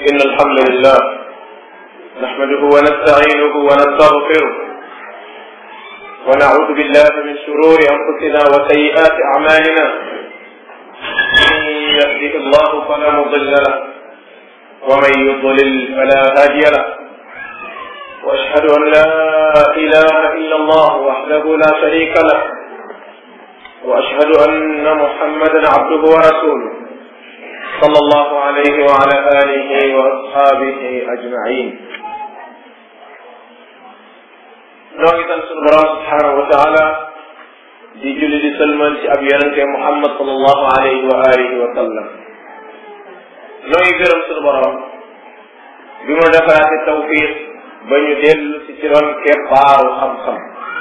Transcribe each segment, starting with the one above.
إن الحمد لله نحمده ونستعينه ونستغفره ونعوذ بالله من شرور أنفسنا وسيئات أعمالنا من يهده الله فلا مضل له ومن يضلل فلا هادي له وأشهد أن لا إله إلا الله وحده لا شريك له وأشهد أن محمدا عبده ورسوله صلى الله عليه وعلى آله وأصحابه أجمعين noo ngi sant sunu borom subhanahu wa taala di julli di sëlmal ci ab yonente Muhammad sallallahu alayhi wa alihi wa sallam noo ngi gërëm sunu borom bi mu defaraate tawfiq ba ñu dellu si ci ron keppaaru xam-xam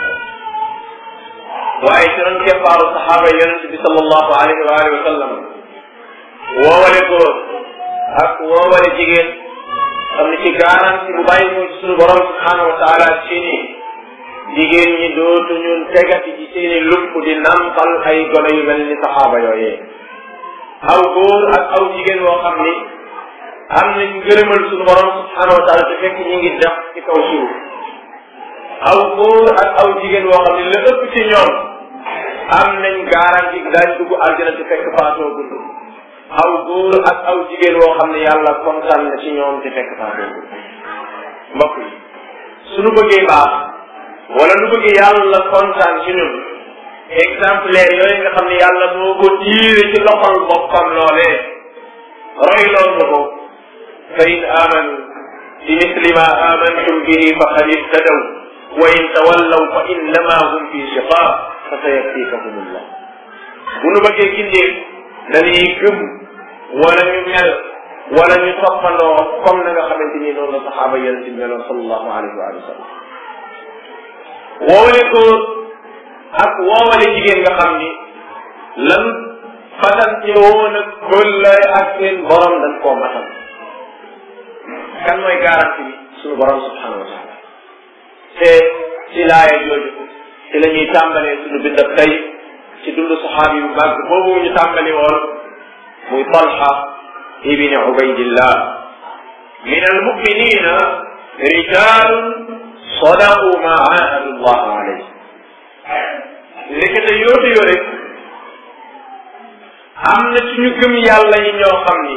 waaye ci ron keppaaru saxaaba yonente bi sallallahu alayhi wa alihi wa sallam woowale góor ak woowale jigéen xam ne ci garanti bu bàyyi mu ci sunu borom subhanahu wa taala ci ni jigéen ñi dootu ñun tegati ci seeni lupp di nampal ay gone yu mel ni saxaaba yooyee aw góor ak aw jigéen woo xam ni am nañ ngërëmal sunu borom subhanahu wa taala te fekk ñi ngi def ci kaw suuf aw góor ak aw jigéen woo xam ne la ëpp ci ñoom am nañ garanti daañ dugg aljana te fekk faatoo gudd aw góor ak aw jigéen woo xam ne yàlla kontaan na ci ñoom te fekk faatoo gudd mbokk yi suñu bëggee baax wala lu bëgg yàlla kontaan ci ñun exemplaire yooyu nga xam ne yàlla moo ko tiire ci loxol boppam loolee roy loon na ko fa in amanu bi misli ma amantum bihi faqad ihtadaw wa in tawallaw fa innama hum fi shiqaq fa sayakfikahum allah bu nu bëggee gindee dañuy gëm wala ñu mel wala ñu toppandoo comme na nga xamante ni noonu la saxaaba yonente bi meloon sallallahu alayhi wa sallam woowale góor ak woowale jigéen nga xam ni lan fasante woon ak kóllëre ak seen borom dañ koo matal kan mooy garanti bi suñu borom subhanahu wa taala te ci laaya jooju ci la ñuy tàmbalee suñu bindab tey ci dundu saxaabi bu màgg boobu ñu tàmbali woon muy Talha ibni Ubaydillah min almuminina rijalun sadaqu ma ahadu llah alayhi ndekete yoote yoo rek am na ci ñu gëm yàlla yi ñoo xam ni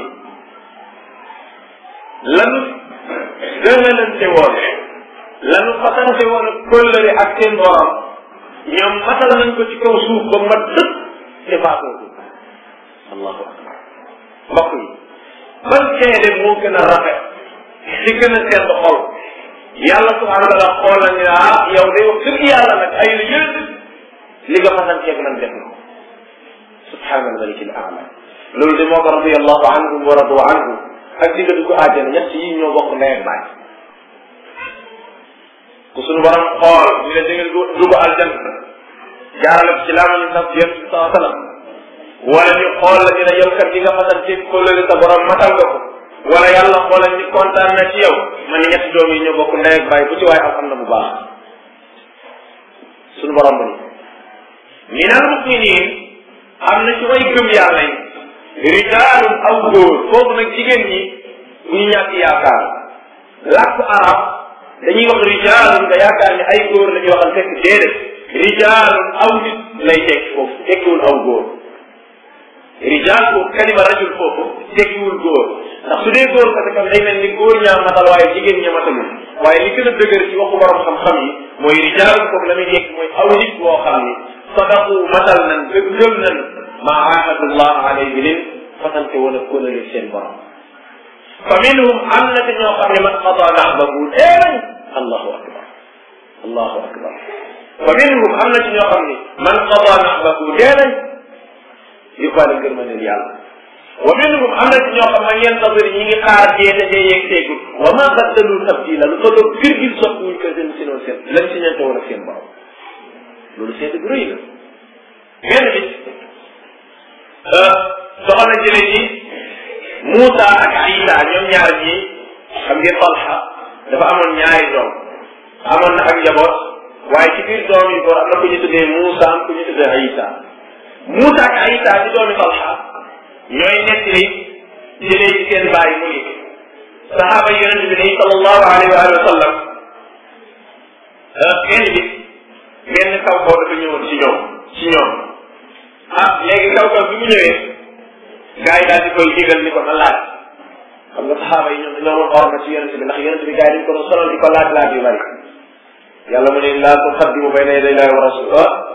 lanu gënalante woon lanu fasante woon ak kóllëre ak seen borom ñoom matal nañ ko ci kaw suuf ba mat dëkk te faatoo ko allahu akbar mbokk yi ban seede moo gën a rafet di gën a sedd xol yàlla subhanahu wa taala xool na ne ah yow de wax dëgg yàlla nag ay la yëpp li nga fasanteeg man def na ko subhana al malik al aala loolu de moo ko radiallahu anhum wa radu anhu ak di nga dugg àjjana ñett yi ñoo bokk ndey ak baay ku suñu borom xool ñu ne di nga dugg aljanna jaarale ko ci laamañu sax yéen bi saa sallam wala ñu xool la ñu ne yow kat li nga fasanteeg kóllëre sa borom matal nga ko wala yàlla xoolal ni kontaan na ci yow man ni ñetti doom yi ñoo bokk ndey ak baay bu ci waaye am am na bu baax suñu borom ba ni min al muminin am na ci way gëm yàlla yi rijaalun aw góor foofu nag jigéen ñi bu ñu ñàkk yaakaar làkku arab dañuy wax rijaalun nga yaakaar ni ay góor la ñuy waxal fekk déedéet rijaalun aw nit lay tekki foofu tekkiwul aw góor rijaal boobu kalima rajul foofu tekkiwul góor ndax su dee góor parce que day mel ni góor ñaa matal waaye jigéen ña matalul waaye li gën a dëgër ci waxu borom xam-xam yi mooy rijaal foofu la muy nekk mooy aw nit boo xam ni sadaqu matal nan dëggal nan ma ahadullah alayhi lin fasante woon ak kóolale seen borom fa minhum am na te ñoo xam ne man qada nahbahu dee nañ allahu akbar allahu akbar fa minhum am na ci ñoo xam ni man qada nahbahu dee nañ yóbbaale ngërmaneel yàlla wa minhum am na ci ñoo xam ne yantadir ñi ngi xaar dee te dee yeeg teegul wa ma baddalu tabdila lu tolloog virgule soppi wuñ ko seen sinoo seen lañ si ñante woon ak seen borom loolu seede bu rëy la benn bis soxal na jële ci Moussa ak Isa ñoom ñaar ñii xam ngeen Talha dafa amoon ñaari doom amoon na ak njaboot waaye ci biir doom yi góor am na ku ñu tuddee Moussa am ku ñu tuddee Isa Moussa ak Isa ci doomi Talha ñooy nettali jëlee ci seen baay mu ni saxaaba yi yonente bi day sallallahu alayhi wa alihi wa sallam benn bi benn kaw kaw dafa ñëwoon ci ñoom ci ñoom ah léegi kaw kaw bi mu ñëwee gars yi daal di koy digal ni ko na laaj xam nga saxaaba yi ñoom dañoo war na ci yonente bi ndax yonente bi gars yi dañ ko doon sonal di ko laaj laaj yu bari yàlla mu ne laa tuqaddimu bayna yaday llahi wa rasul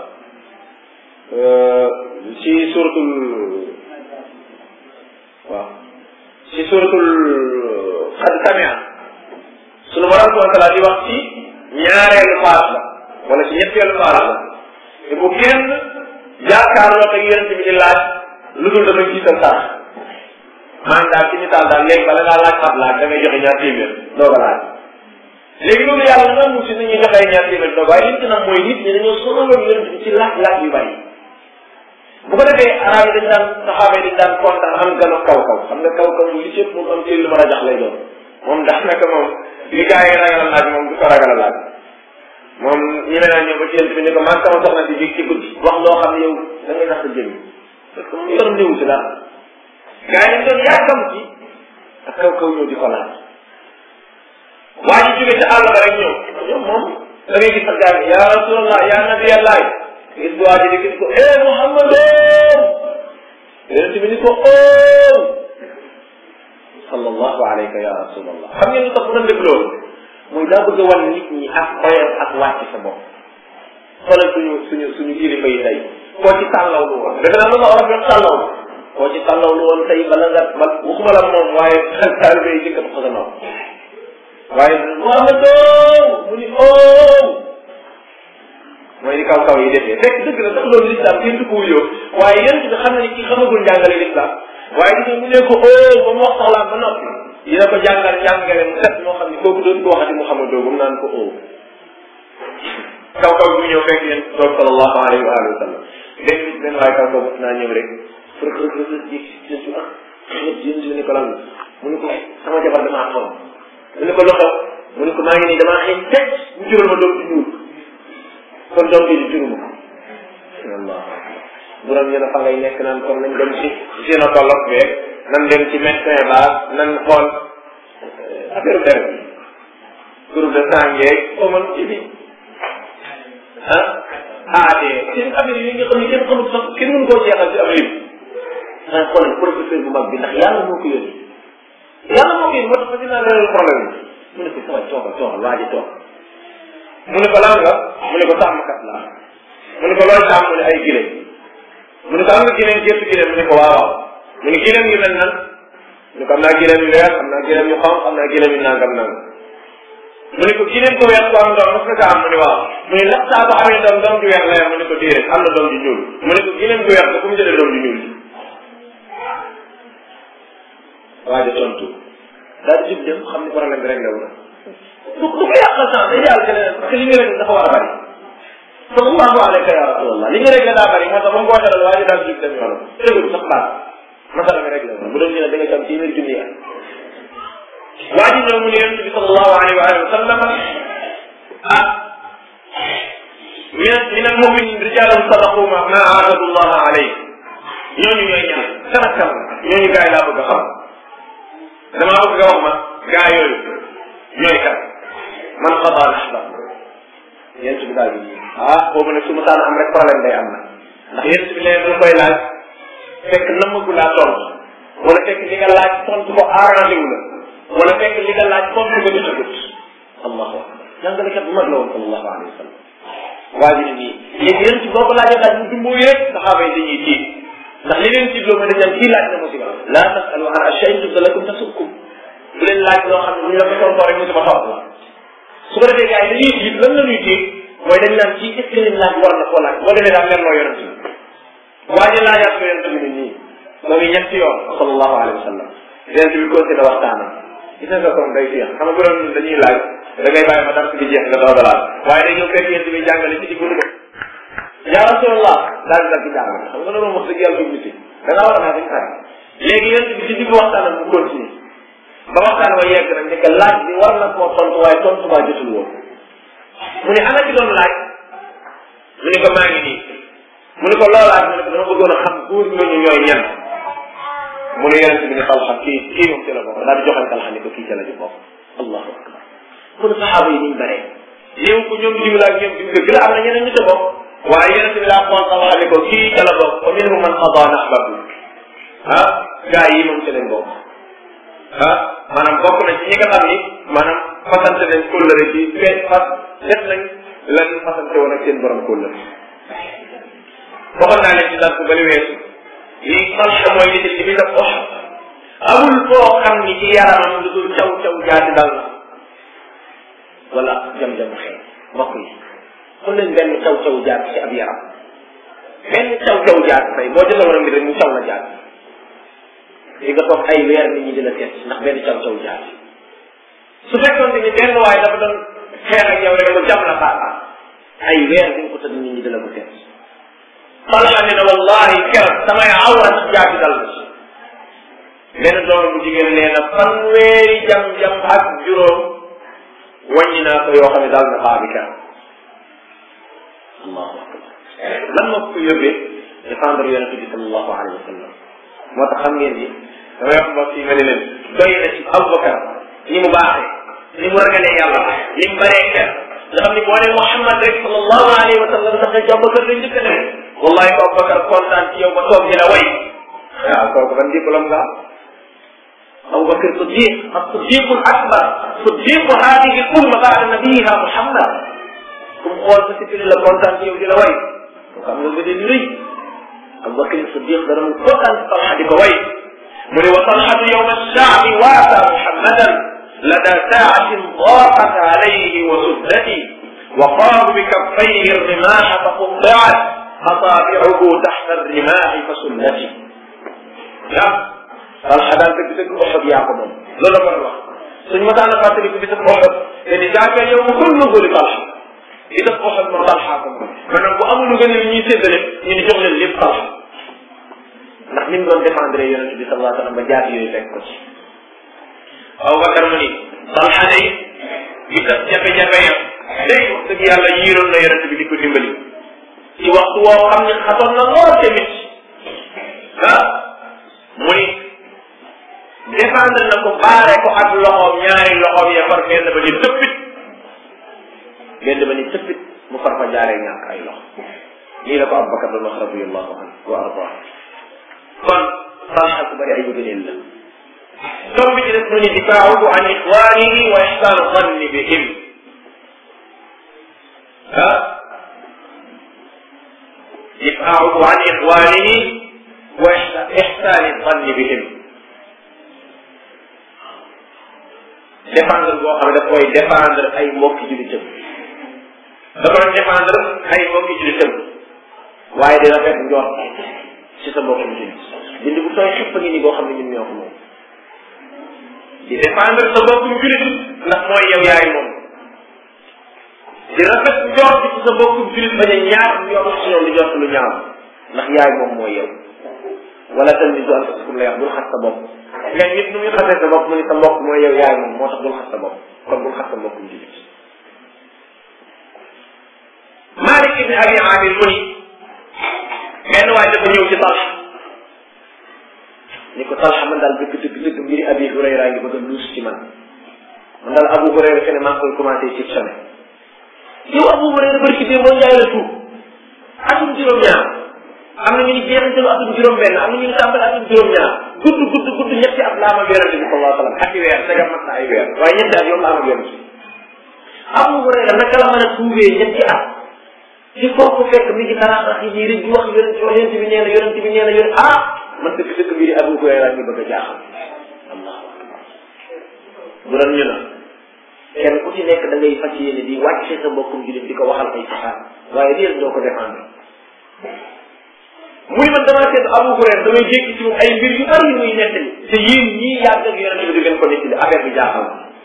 ci suratul waaw ci suratul xad samia sunu borom subhanahu wa taala di wax ci ñaareelu faas la wala ci ñetteelu faas la te bu kenn yaakaarloo ak yonente bi di laaj lu dul dafay jiital sax maanaam daal ci misaal daal léegi bala ngaa laaj ab laaj da ngay joxe ñaar téeméer doog a laaj léegi loolu yàlla nga mu si ni ñuy joxee ñaar téeméer doog waaye li ci nag mooy nit ñi dañoo sonaloon yonente bi ci laaj laaj yu bari bu ko defee arab yi dañ daan saxaaba yi dañ daan kontaan am gano kaw kaw xam nga kaw kaw li ci ëpp moom am ci lu mën a jax lay doon moom daanaka moom li gaa yi ragal a laaj moom du ko ragal a laaj moom ñi me naa ñëw ba ci yent bi ni ko man sama soxna si biig ci guddi wax loo xam ne yow da ngay nax sa jëmm parce que moom yorom néewu si dara gaa yi dañ doon yàggam ci ak kaw kaw ñëw di ko laaj waa ji jóge ci àll ba rek ñëw ñoom moom da ngay gis sax gaa yi yaa rasulallah yaa nabi yàllaay gis bu waa ji di gis ko eh Muhammad yonent bi ni ko oh sallallahu alayka ya rasulallah xam ngeen lu tax mu doon def loolu muy daa bëgg a wan nit ñi ak bayam ak wàcc sa bopp xoolal suñu suñu suñu kilifa yi tey koo ci tàllaw lu woon defe naa lu nga orof yoon tàllaw koo ci tàllaw lu woon tey bala nga ba waxuma la moom waaye taalibe yi jëkkat ko sa noonu waaye Muhammad mu ni oh mooy li kaw kaw yi defee fekk dëgg la sax loolu lislaam kenn du ko wuyoo waaye yéen bi xam na ni kii xamagul njàngale lislaam waaye gis nga mu ne ko oo ba mu wax soxlaam ba noppi dina ko jàngal njàngale mu set moo xam ne kooku doon ko waxati Muhammadoo ba mu naan ko oo kaw kaw bi ñëw fekk yéen toog sallallahu alayhi wa alihi wa sallam benn bis benn waaye kaw kaw mos naa ñëw rek rek rek rek rek yëg si si ah yéen bi ne ko lan mu ne ko sama jabar damaa xaw mu ne ko loxo mu ne ko maa ngi nii damaa xëy teg mu jural ma doom ci ñuul kon doom bi di juruma allah bu doon yéen a fa ngay nekk naan kon nañ dem ci gynécologue beeg nan dem ci médecin ba nan xool affaire deret bi groupe de sang yeeg foo mën ci bi ah ah de seen affaire yi nga xam ne kenn xamul sax kenn mënu koo jeexal ci affaire yi xanaa xoolal professeur bu mag bi ndax yàlla moo ko yónni yàlla moo ko yónni moo tax fa dinaa leeral problème bi mu ne ko sama toogal toogal waa ji toog mu ne ko lan nga mu ne ko sàmmkat laa mu ne ko looy sàmm mu ne ay gileem mu ne ko am nga gileem gétt gileem mu ne ko waaw waaw mu ne gileem yu mel nan mu ne ko am naa gileem yu weex am naa gileem yu xonq am naa gileem yu nangam nangam mu ne ko gileem ko weex ko am doom mas nga ko am mu ne waaw mu ne ndax saa bu amee doom doom ju weex la mu ne ko déedéet am na doom ju ñuul mu ne ko gileem gu weex ko fu mu jëlee doom ju ñuul waa ji tontu daal di jub dem xam ni problème bi rek la wuna du du ko yàqal sax day yàlla keneen parce que li nga rek dafa war a bari sallallahu alayka ya rasulallah li nga rek la daa bari moo tax ba mu ko waxee waa ji daal jub dem yoonam tëgul sax baat masala mi rek la bu doon ñu ne da nga ci am téeméer junni at waa ji ñëw mu ne yonent bi sallallahu alayhi wa alihi wa sallam ah min min al muminin rijalun sadaqu ma ma ahadu allah alayhi ñooñu ñooy ñaan kan ak kan ñooñu gars yi laa bëgg a xam damaa bëgg nga wax ma gars yooyu ñooy kan man xadaa naxba yent bi daal di ah boobu nag su ma saan am rek problème day am na ndax yent bi leen lu koy laaj fekk namagu laa tontu wala fekk li nga laaj tontu ko arrangé wu la wala fekk li nga laaj tontu ko jotagut allahu akbar jàngalekat bu mag la woon sallallahu alayhi wa sallam waa ji ne nii léegi yent bi boo ko laajee laaj mu dumboo yëpp saxaaba yi dañuy tiit ndax li leen tiitloo mooy dañ naan kii laaj na musiba laa tasalu an ashayin tubda lakum tasukkum bu leen laaj loo xam ne bu ñu la ko tontoo rek musiba xawat la su ko defee gars yi dañuy tiit lan la ñuy tiit mooy dañ naan kii est-ce que lim laaj war na koo laaj boo demee daal leen loo yonent bi waa ji laajaat ko yonent bi ni nii loolu ñetti yoon sallallahu alayhi wa sallam yonent bi continué waxtaanam gis nga kon day fiix xam nga bu doon dañuy laaj da ngay bàyyi ba dara bi jeex nga doog a laaj waaye day ñëw fekk yonent bi jàngale ci diggu ko yaa rasulallah daal di dagg jàng xam nga loolu wax dëgg yàlla du nit da ngaa war a naa dañ xaar léegi yonent bi ci diggu waxtaanam mu continué ba waxtaan wa yegg nag nekk laaj bi war na koo tontu waaye tontu baa jotul woon mu ne ana ci doon laaj mu ne ko maa ngi nii mu ne ko loolaat mu ne ko dama bëggoon a xam góor ñooñu ñooy ñan mu ne yonente bi ne Talha kii kii moom ci la bokk daal di joxal Talha ni ko kii ca la ci bokk allahu akbar kon saxaaba yi niñ bëree néew ko ñoom diw la ak ñoom diw dëgg la am na ñeneen ñu ca bokk waaye yonente bi daa xool Talha ni ko kii ca la bokk wa minhum man qada nahbahu ah gaa yi moom ci lañ bokk ah maanaam bokk na ci ñi nga xam ni maanaam fasante nañ kóllëre ci fee fas def nañ lan fasante woon ak seen borom kóllëre waxoon naa leen ci dal ko bali weesu lii Talha mooy nit li muy def wax amul foo xam ni ci yaramam lu dul caw caw jaati dal na wala jam-jam xëy mbokk yi xool leen benn caw caw jaati ci ab yaram benn caw caw jaati tey boo jëloon a mbir rek mu caw la jaati li nga toog ay weer nit ñi di la seet ndax benn caw caw jaati su fekkoon ni benn waaye dafa doon xeex ak yow rek mu jam la baaxaa ay weer di nga ko tëdd nit ñi di la ko seet Talha ne na wallahi keroog samay awra sax jaati dal na si benn doom bu jigéen nee na fanweeri jam-jam ak juróom wàññi naa ko yoo xam ne daal na baa bi keroog allahu akbar lan moo ko yóbbee défendre yonente bi sallallahu alayhi wa sallam moo tax xam ngeen ni damay wax mbokk yi ma ne leen doy na ci Abubakar ni mu baaxee ni mu ragalee yàlla ni mu baree xel nga xam ni boo nee Muhammad rek sallallahu alayhi wa sallam sax nga ci Abubakar lañ njëkk a demee wallahi ko Abubakar kontaan ci yow ba toog di la way waaw kooku ban diplôme nga am Abubakar Siddiq as-Siddiq al-akbar Siddiq hadihi al-umma ba'da nabiyiha Muhammad kum xool sa sipili la kontaan ci yow di la way kooku am nga gëdee ñu rëy Abubakar Siddiq dana mu kontaan ci Talha di ko way mu ne wa Talhatu yawma ash-sha'bi waasa Muhammadan lada sa'atin daqat alayhi wa suddati وقام بكفيه الرماح فقطعت أصابعه تحت الرماح فسلتي yaa Talha daal dëgg dëgg Uhud yaa ko moom loolu la ko wax suñu ma daan fàttali ko bisab Uhud te ni jaaka yow mu kullu góori Talha li def Uhud moom Talha ko moom maanaam bu amul lu gën a ñuy séddale ñu ni jox leen lépp Talha ndax ni mu doon défendre yonente bi sallallahu alayhi wa sallam ba jaati yooyu fekk ko ci Abubakar mu ni Talha day gi tax jafe-jafe ya day wax dëgg yàlla yiiroon na yonente bi di ko dimbali ci waxtu woo xam ne xatoon na lool tamit ah mu ni défendre na ko baare ko ak loxoom ñaari loxoom ya far benn ba ni tëppit benn ba ni tëppit mu far fa jaaree ñàkk ay loxo lii la ko Abubakar doon wax radiyallahu anhu wa ardaa kon Talha ku bëri ay gëneel la tom bi ci des mu ni difaahu an ixwaanihi wa ixsaanu zanni bihim ah difaahu an ixwaanihi wa ixsaani zanni bihim défendre boo xam ne daf koy défendre ay mbokki jullitam da koy défendre ay mbokki jullitam waaye di rafet njort ci sa mbokki jullit bind bu tooy xëpp ngi ni boo xam ne ñun ñoo ko moom di défendre sa mbokki jullit ndax mooy yow yaay moom di rafet njort ci sa mbokki jullit bañ a ñaar njort ci ñoom di jot lu ñaaw ndax yaay moom mooy yow wala tamit du anfusakum la wax bul xas sa bopp nga nit nu muy xasee sa bopp mu ni sa mbokk mooy yow yaay moom moo tax bul xas sa bopp kon bul xas sa mbokk jullit Malik ibn Abi Amir mu ni benn waay dafa ñëw ci Talha ni ko Talha man daal dëgg dëgg dëgg mbiri Abi Hurayra ngi bëgg a luus ci man man daal Abu Hurayra fi ne maa ngi koy commencé ci sone yow Abu Hurayra bari ci biir moo njaay la tuub atum juróom-ñaar am na ñu ni jeexantalu atum juróom-benn am na ñu ni tàmbali atum juróom-ñaar gudd gudd gudd ñetti at laa ma yonente bi sallallahu alayhi wa sallam ak i weer daga mat na ay weer waaye ñetti at yow laa ma yonente bi Abu Hurayra naka la mën a tuubee ñetti at ci kooku fekk mi ngi taraax yi rek di wax yonente yonente bi nee na yonente bi nee na yonente ah man dëgg dëgg mbiri Abu Hurayra ngi bëgg a jaaxal allahu akbar bu doon ñu na kenn ku ci nekk da ngay fas yéene di wàcce sa mbokkum jullit di ko waxal ay saxaar waaye lii doo ko défendre mu ni man damaa seet Abu Hurayra damay jékki ci moom ay mbir yu bari yu muy nettali te yéen ñii yàgg ak yonente bi di leen ko nettali affaire bi jaaxal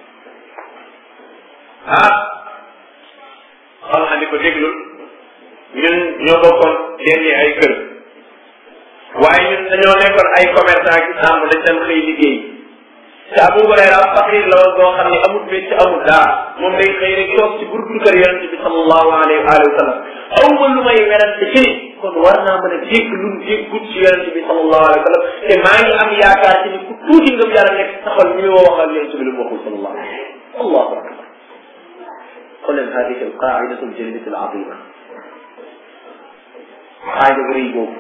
ah xam xam ni ko déglul ñun ñoo bokkoon denni ay kër waaye ñun dañoo nekkoon ay commerçant ci sàmm dañ dem xëy liggéey te Abu Hurayra fakir la woon boo xam ne amul métier amul daa moom day xëy rek toog ci buntu kër yonente bi sallallahu alayhi wa sallam aw ma lu may werante ci ni kon war naa mën a dégg lu déggut ci yonente bi sallallahu alayhi wa sallam te maa ngi am yaakaar ci ni ku tuuti ngëm yàlla nekk taxal ñu woo waxal yonente bi lu mu waxul sallallahu alayhi wa sallam allahu akbar qul leen hadihi alqaidatu aljalilatu alazima xaaja bu rëy boobu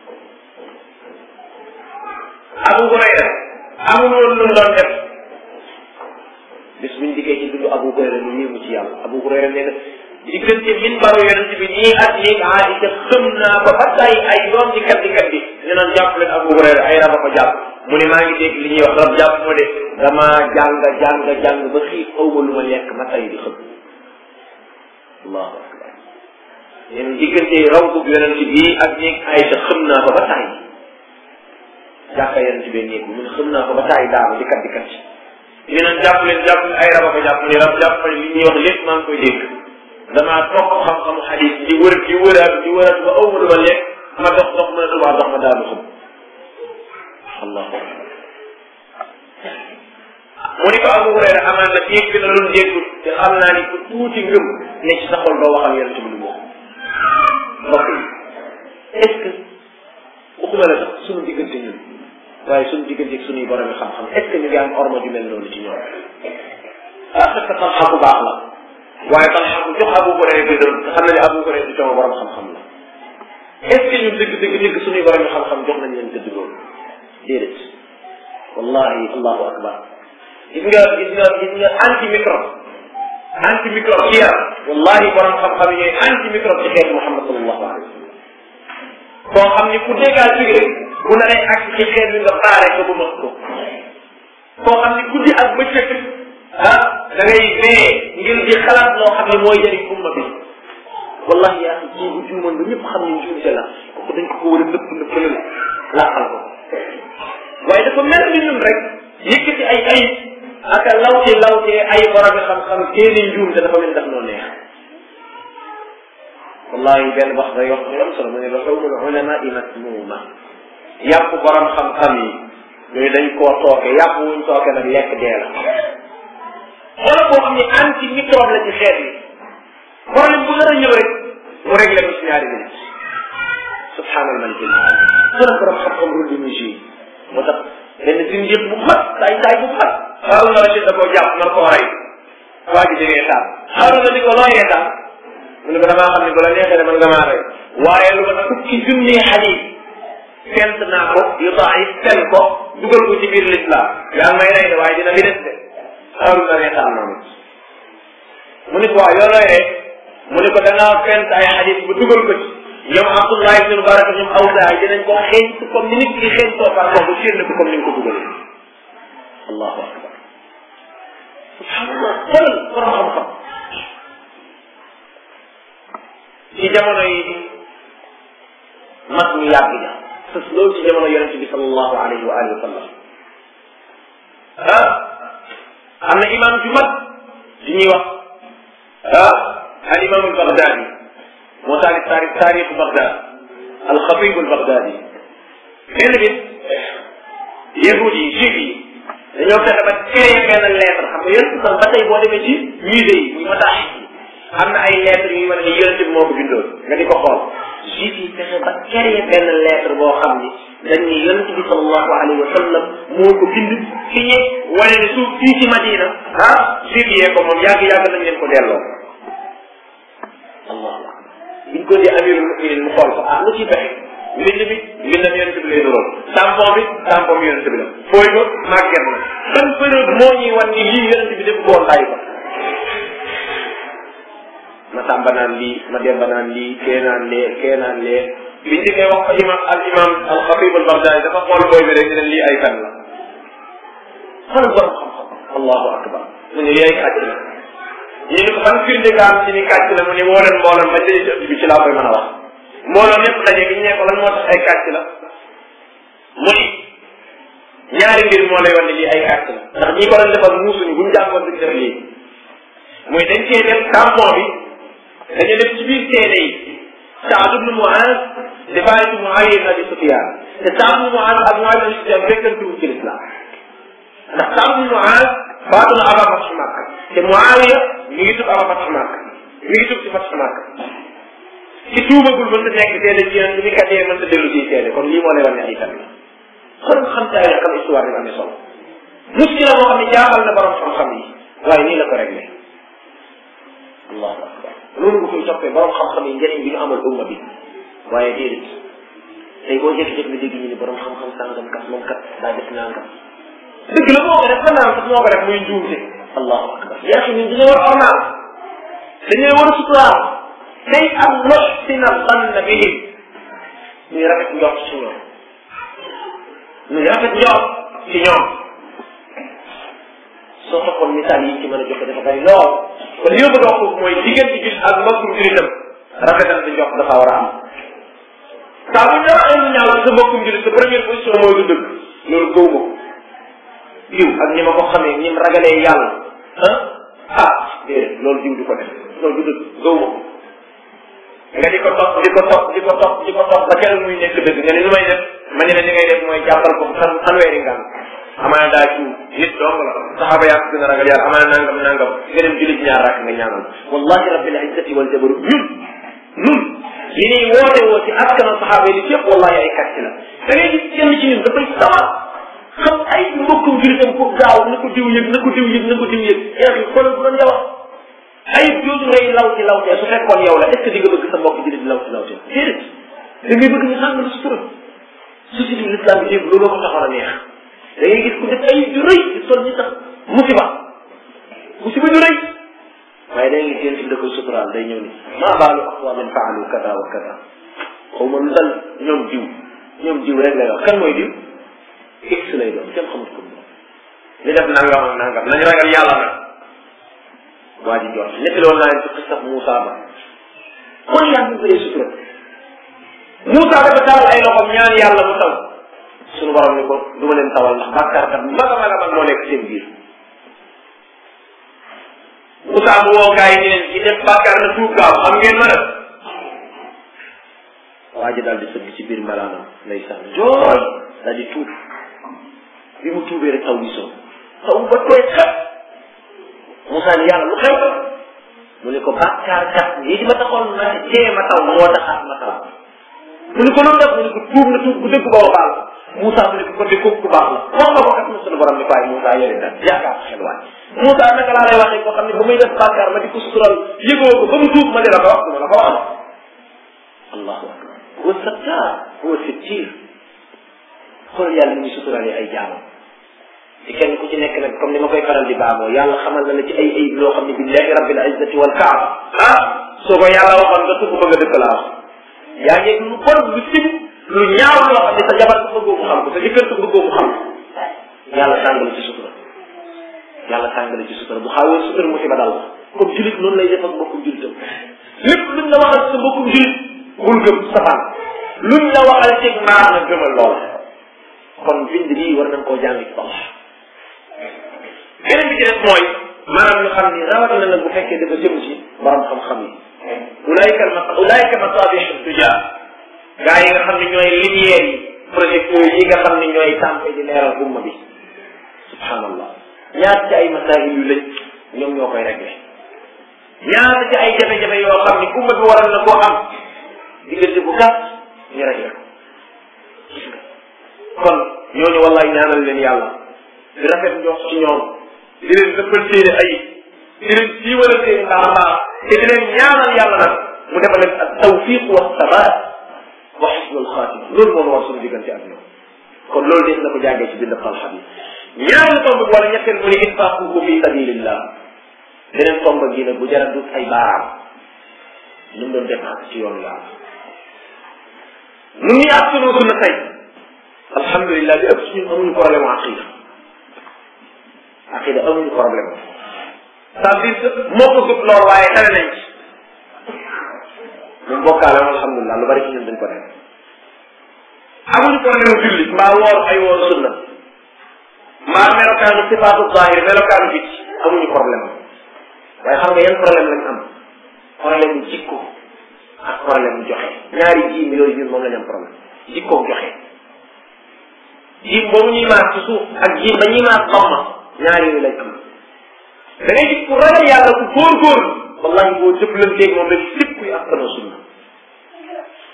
Abu Hurayra amul woon lu mu doon def bis buñ dikkee ci dundu Abu Hurayra ñu yéemu ci yàlla Abu Hurayra nee na diggante minbaru yonent bi nii ak nii Aïcha xëm naa ba ba tay ay yoon di kat di kat di ñu naan jàpp leen Abu Hurayra ay raba ko jàpp mu ne maa ngi dégg li ñuy wax rab jàpp ma de dama jàng jàng jàng ba xiif aw ma lu ma lekk ma tay di xëm allahu akbar nee na diggante raw bu yonent bi ak nii Aïcha xëm naa ba ba tay jàkka yonent bi néeg bi mu ne xëm naa ko ba tay daanu di kat di kat ñu naan jàpp leen jàpp leen ay raba ko jàpp mu ne rab jàpp ma li ñuy wax lépp maa ngi koy dégg damaa topp xam-xamu xadis di wër di wëraat di wëraat ba aw ma lu ma lekk ma dox dox ma ne subaa dox ma daanu xam allahu akbar mu ni ko Abu Hurayra amaan na dégg na lu déggul te xam naa ni ku tuuti ngëm ne ci sa xol doo waxal yonent bi lu mu wax mbokk yi est-ce que waxuma la sax suñu diggante ñun waaye suñu diggante ak suñuy borom xam-xam est-ce que ñu ngi am orma ju mel noonu ci ñoom ah parce que xam-xam bu baax la waaye talxa bu jox Abu Hurayra bi doon xam na ne Abu Hurayra du coono borom xam-xam la est-ce que ñun dëgg dëgg dëgg suñuy borom xam-xam jox nañ leen dëgg loolu déedéet wallahi allahu akbar gis nga gis nga gis nga antimicrobe antimicrobe ci yaram wallahi borom xam-xam yi ñooy antimicrobe ci xeetu Muhammad sallallahu alayhi wa sallam koo xam ni ku déggaa jóge bu na ay ak ci xeet bi nga baare ko bu mat ko koo xam ni guddi ak bëccëg ah da ngay vee ngir di xalaat loo xam ne mooy jëriñ umma bi wallahi yaa xam kii bu juumoon ba ñëpp xam ne njuumte la kooku dañ ko ko war a nëpp nëpp lële laqal ko waaye dafa mel ni ñun rek yëkkati ay ay aka lawte lawte ay borom xam-xam seeni njuumte dafa mel ni daf noo neex wallahi benn wax day wax lu am solo mu ne la xawmul ulama i masmuuma yàpp borom xam-xam yi yooyu dañ koo tooke yàpp wuñ tooke nag lekk dee la xoolal boo xam ne anti microbe la ci xeet yi problème bu gën a ñëw rek mu réglé ko si ñaari minutes subhanal malik xoolal borom xam-xam rôle bi muy joué moo tax benn zindiq bu mat saay saay bu mat Haaruna Rashid da koo jàpp nar koo rey waa ji di reetaan Haaruna ni ko loo reetaan mu ne ko damaa xam ne bu la neexee ne man nga maa rey waaye lu ma fukki junni xadis fent naa ko yu tax yi fen ko dugal ko ci biir l'islam yaa ngi may rey de waaye dina li des de Haaruna reetaan noonu mu ne ko waaw yoo looy rek mu ne ko da ngaa fent ay xadis bu dugal ko ci ñoom Abdullah ibn Mubarak ñoom awsaay dinañ ko xeeñ comme ni nit ki xeeñ toopar ko bu sirne ko comme ni nga ko dugalee allahu akbar subhanallah xoolal borom xam-xam ci jamono yi mag ñu yàgg ja sës loolu ci jamono yonente bi sallallahu alayhi wa alihi wa sallam ah am na imam ju mag di ñuy wax ah al imam al baghdadi moo taalif taarif taarixu baghdad al xatib al baghdadi benn bis yahudi yi juif yi dañoo fexe ba créé benn lettre xam nga yonente sax ba tey boo demee ci musée yi muy mataaxif yi am na ay lettres yu wane ni yonente bi moo ko bindoon nga di ko xool juif yi fexe ba créé benn lettre boo xam ni dañ ni yonente bi sallallahu alayhi wa sallam moo ko bind signé wane ni suuf fii ci Madina ah juif yee ko moom yàgg yàgg nañ leen ko delloo allahu akbar biñ ko di amirul muminin mu xool ko ah lu ci fexe mbind bi mbindam yonente bi lay nuroon tampon bi tampon bi yonente bi la fooy ba màgget na ban période moo ñuy wan ni lii yonente bi def ko woon bàyyi ko ma sàmba naan lii ma demba naan lii kee naan lee kee naan lee biñ di koy wax ko imam al imam al xatib al baghdadi dafa xool booy bi rek ne lii ay fen la xool borom xam-xam allahu akbar mu ne lii ay kàcc la ñu ni ko ban firnde nga am ci ni kàcc la mu ne woo leen mbooloon ma jëlee ci ëtt bi ci laa koy mën a wax mbooloo ñëpp daje bi ñu ne ko lan moo tax ay kàcc la mu ni ñaari mbir moo lay wan ne lii ay kàcc la ndax ñi ko doon defal muusuñu buñ jàngoon duñ def lii muy dañ cee def tampon bi dañu def ci biir seede yi Saad ibn Muaz di bàyyi Muawiya ibn Abi Sufyan te Saad ibn Muaz ak Muawiya ibn Abi Sufyan fekkantuwul ci l'islam ndax Saad ibn Muaz faatu na aba fatx Makka te Muawiya mi ngi tub aba fatx Makka mi ngi tub ci fatx Makka ci tuubagul mën ta nekk seede ci yonent bi ka dee mën ta dellu ci seede kon lii moo lay wan ne ay kan la kon xam taarix xam histoire bi amee solo muskila moo xam ne jaaxal na borom xam-xam yi waaye nii la ko réglé allahu akbar loolu nga koy toppee borom xam-xam yi njëriñ bi ñu amal umma bi waaye déedéet tey boo jékki-jékki bi dégg ñu ni borom xam-xam sàngam kat moom kat daa def nangam dëgg la moo ko def mën naa sax moo ko def muy njuumte allahu akbar yaa ñun dañoo war a ornaal dañoo war a suturaal tey am nuxsina zanna bihim ñuy rafet njort ci ñoom ñuy rafet njort ci ñoom soo toppoon misaal yi ci mën a joxe dafa bari lool kon li ma bëgg a wax foofu mooy diggante gis ak mbokkum jullitam rafetal di njort dafa war a am saa bu ñu la waxee ñaaw sa mbokkum jullit sa première position mooy du dëgg loolu gëw ma ko diw ak ñi ma ko xamee ñi mu ragalee yàlla ah ah déedéet loolu diw du ko def loolu du dëgg gëw ma ko nga di ko topp di ko topp di ko topp di ko topp ba kenn muy nekk dëgg nga ni lu may def ma ne la li ngay def mooy jàppal ko fan fanweeri ngaan amaana daa ci nit dong la saxaaba yaa ko gën a ragal yàlla amaana nangam nangam nga dem julli ci ñaar rakk nga ñaanal wallahi rabbil izzati wal jabaru ñun ñun yi ñuy woote woo ci askanu saxaaba yi li ci yëpp wallahi ay kàcc la da ngay gis kenn ci ñun dafay sawar xam ay mbokkum jullitam ko gaaw na ko diw yëg na ko diw yëg na ko diw yëg yaa ngi xoolal bu doon yow ay jooju ngay law ci lawtee su fekkoon yow la est ce que di nga bëgg sa mbokk jullit di law ci lawtee déedéet da ngay bëgg ñu sàng la sutura société l'islam bi dégg looloo ko taxoon a neex da ngay gis ku def ay ju rëy di sol ñi tax musiba musiba ju rëy waaye da ngay gis da koy suturaal day ñëw ni maa baalu aqwamin faalu kada wa kada xaw ma lu dal ñoom diw ñoom diw rek lay wax kan mooy diw x lay doon kenn xamut ko li def nangam ak nangam nañu ragal yàlla nag waa ji jox ñetti loolu naa leen ci xisab Moussa ba kon yaa ngi bëree sutura Moussa dafa taral ay loxom ñaan yàlla mu taw suñu borom ni ko du ma leen tawal ndax bàkkaar kat mag a mag a mag moo nekk seen biir Moussa mu woo gaa yi ni leen ci def bàkkaar na tuub gaaw xam ngeen ma def waa ji daal di sëgg ci biir mbalaanam ndeysaan jooy daal di tuub bi mu tuubee rek taw bi soo taw ba tooy xet Moussa ni yàlla lu xew mu ne ko bàkkaar kat lii di ma taxoon ma tee ma taw moo taxaat ma taw mu ne ko loolu def mu ne ko tuub na tuub bu dëgg boo baal Moussa mu ne ko kon de kooku ku baax la wax nga ko kat na sunu borom ni bàyyi Moussa yore daal yaakaar xel waay Moussa naka laa lay waxee koo xam ne ba muy def bàkkaar ma di ko sutural yëgoo ko ba mu tuub ma di la ko wax du ma la ko wax allahu akbar huwa sattar huwa sittir xool yàlla ni muy suturalee ay jaamam ci kenn ku ci nekk nag comme ni ma koy faral di baamoo yàlla xamal na la ci ay ayib loo xam ne billahi rabbil izzati wal kaaba ah soo ko yàlla waxoon nga tudd bëgg a dëkk laa wax yaa ngi lu bon lu sib lu ñaaw loo xam ne sa jabar ko bëggoo mu xam ko sa jëkkër ko bëggoo mu xam ko yàlla tàngale ci sutura yàlla tàngale ci sutura bu xawee sutura musiba dal comme julit noonu lay def ak mbokkum julitam lépp luñ la waxal sa mbokkum julit bul gëm safaan luñ la waxal ci maar na gëmal lool kon bind bii war nañ koo jàng ci baax beneen bi ci def mooy maanaam ñu xam ni rawatina nag bu fekkee dafa jëm ci borom xam-xam yi ulaayka ma ulaayka masabih duja gaa yi nga xam ne ñooy lumière yi projecteurs yi nga xam ne ñooy tàmpe di leeral umma bi subhanallah ñaata ci ay masail yu lëj ñoom ñoo koy réglé ñaata ci ay jafe-jafe yoo xam ni umma bi waral na koo am diggante bu gàtt ñu réglé ko gis nga kon ñooñu wallaay ñaanal leen yàlla di rafet njox ci ñoom di leen dëppal seeni ay di leen siiwala seeni baax baax te di leen ñaanal yàlla nag mu defal leen ak tawfiq wa sabat wa xusnul xaatima loolu moo war suñu diggante ak ñoom kon loolu des na ko jàngee ci bind xalxa bi ñaareelu tomb bi wala ñetteel mu ne infaaquhu fi sabilillah beneen tomb gi nag bu jara dut ay baaraam ñu doon dépense ci yoonu yàlla nu ñuy ak sunu sunna tey alhamdulilah li ëpp ci ñun amuñu problème aqida aqida amuñu problème c'est-à-dire que moo ko sut lool waaye tane nañ ci moom bokkaale moom alhamdulilah lu bari ci ñun dañ ko def amuñu problème julli mbaa woor ay woor sunna mbaa melokaanu sifaatu zahir melokaanu bit amuñu problème waaye xam nga yan problème lañ am problème mu jikko ak problème mu joxe ñaari jiim yooyu ñun moom lañ am problème jikko joxe jiim boobu ñuy maas ci suuf ak jiim ba ñuy maas xaw ma ñaari yooyu lañ am da ngay gis ku ragal yàlla ku góorgóorlu wallahi boo jëflanteeg moom rek lépp kuy askanoo sunna